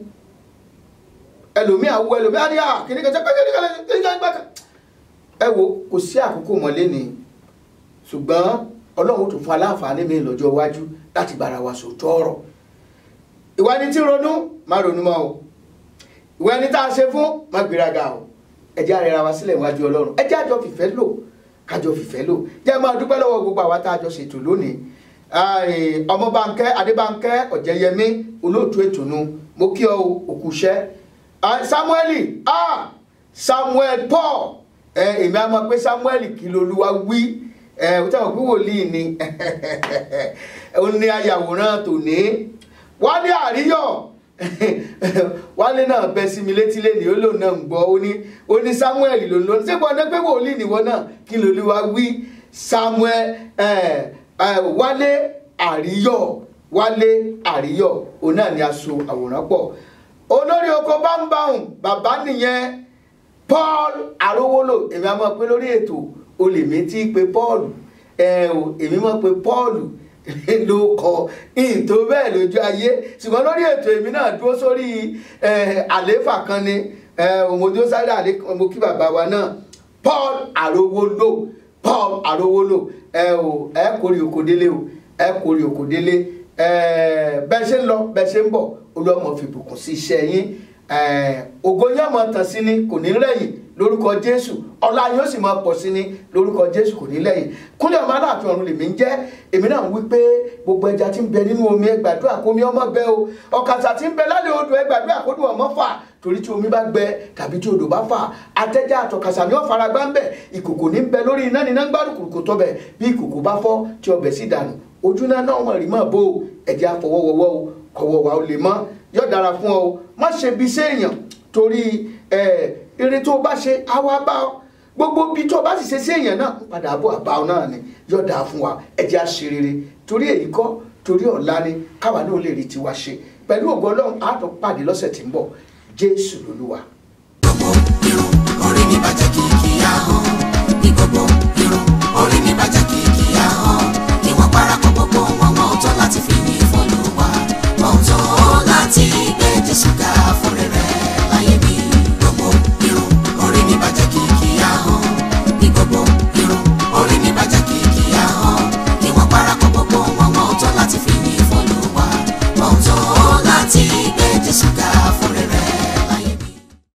ẹlòmíà wo ẹlòmíà ní à kìnní kan sẹ́pẹ́ kìnní kan kìnní kan gbàkan ẹ wo kò sí àkókò mọ́lé ni ṣùgbọ́n ọlọ́run tó fún aláǹfààní mi lọ́jọ́ iwájú láti bára wa sòótọ́ ọ̀rọ̀ ìwà ẹni tí ronú má ronú mọ́ o ìwà ẹni tá a ṣe fún má gbéraga o ẹ jẹ́ àrẹ́ra wa sílẹ̀ níwájú ọlọ́run ẹ jẹ́ àjọ fìfẹ́ lò kájọ fìfẹ́ lò jẹ́ máa dúpẹ́ lọ́wọ́ gbogbo àwa tá a jọ ṣètò lónìí ọmọbánkẹ́ adébánkẹ́ ọ̀jẹ̀yẹmí olóòtú ètùnú mo kí ọ òkúṣẹ́ samueli ah samuel paul èmi á mọ̀ pé samuel kí lolúwa wí ó tẹ̀wọ̀n pé wòlíì ni ó ní ayàwòrán tòní wálé àríyọ̀ wálé náà bẹ sí mi létí lé ní ó lòun náà ń gbọ́ ó ní ó ní samuel ló ń lọ ṣé bọ́n pé wòlíì nìwọ náà kí lolúwa wí samuel wálé àríyọ̀ wálé àríyọ̀ òun náà ni a so àwòrán pọ̀ olórí oko bámbáhùn bàbá nìyẹn paul arówólò èmi á mọ̀ pé lórí ètò olè mi ti pe paul ẹ o èmi mọ̀ pé paul ló kọ ìtò bẹ́ẹ̀ lójú ayé ṣùgbọ́n lórí ètò èmi náà dúró sórí àléfà kan ni òmòdó sáré àlékàn mo kí bàbá wa náà paul arówólò paul arówólò ẹ o ẹ kórè òkò délé o ẹ kórè òkò délé bẹ́ẹ̀ ṣe ń lọ bẹ́ẹ̀ ṣe ń bọ̀ olúwàmọ̀ fìbùkún sí iṣẹ́ yín ògo yín ọmọ tàn sí ni kò ní rẹ̀yìn lórúkọ jésù ọlá yín ó sì máa pọ̀ sí ni lórúkọ jésù kò ní lẹ́yìn kúnlẹ̀ ọmọ aláàfin ọ̀run lèmi ń jẹ́ èmi náà ń wí pé gbogbo ẹja tí ń bẹ nínú omi ẹ gbàdúrà kó omi ọmọ bẹ o ọ̀kàṣà tí ń bẹ lálẹ́ odò ẹ gbàdúrà kó dùn ọmọ fà torí tí omi bá gbẹ tàbí tí odò bá fà atẹ́já àtọ̀kàṣà ni ó fara gbá ń bẹ̀ ìkòkò ní bẹ lórí iná níná gbárùkù tó bẹ̀ bí ìkòkò bá fọ́ tí ọbẹ̀ sì dànù ojú náà náà mọ̀ rí mọ̀ bó ẹ̀jẹ̀ àfọwọ́wọ́wọ́ o kọ̀wọ̀ wa ó lè mọ́ yóò dára fún ọ má ṣe bí séèyàn torí eré tó bá ṣe àwa bá ọ gbogbo bí tó bá sì ṣe séèyàn náà padà bọ̀ àbá ọ náà ni yóò dára fún wa ẹ̀jẹ̀ àṣerere torí èyí kọ́ torí ọ̀la ni káwa náà lè rí tiwa ṣe pẹ̀lú ògo ọlọ́run á tún pàdé lọ́sẹ̀ tí ń bọ̀ jésù lolúwa. ọmọ irun orí mi bàjẹ́ kìkì ahọ́n.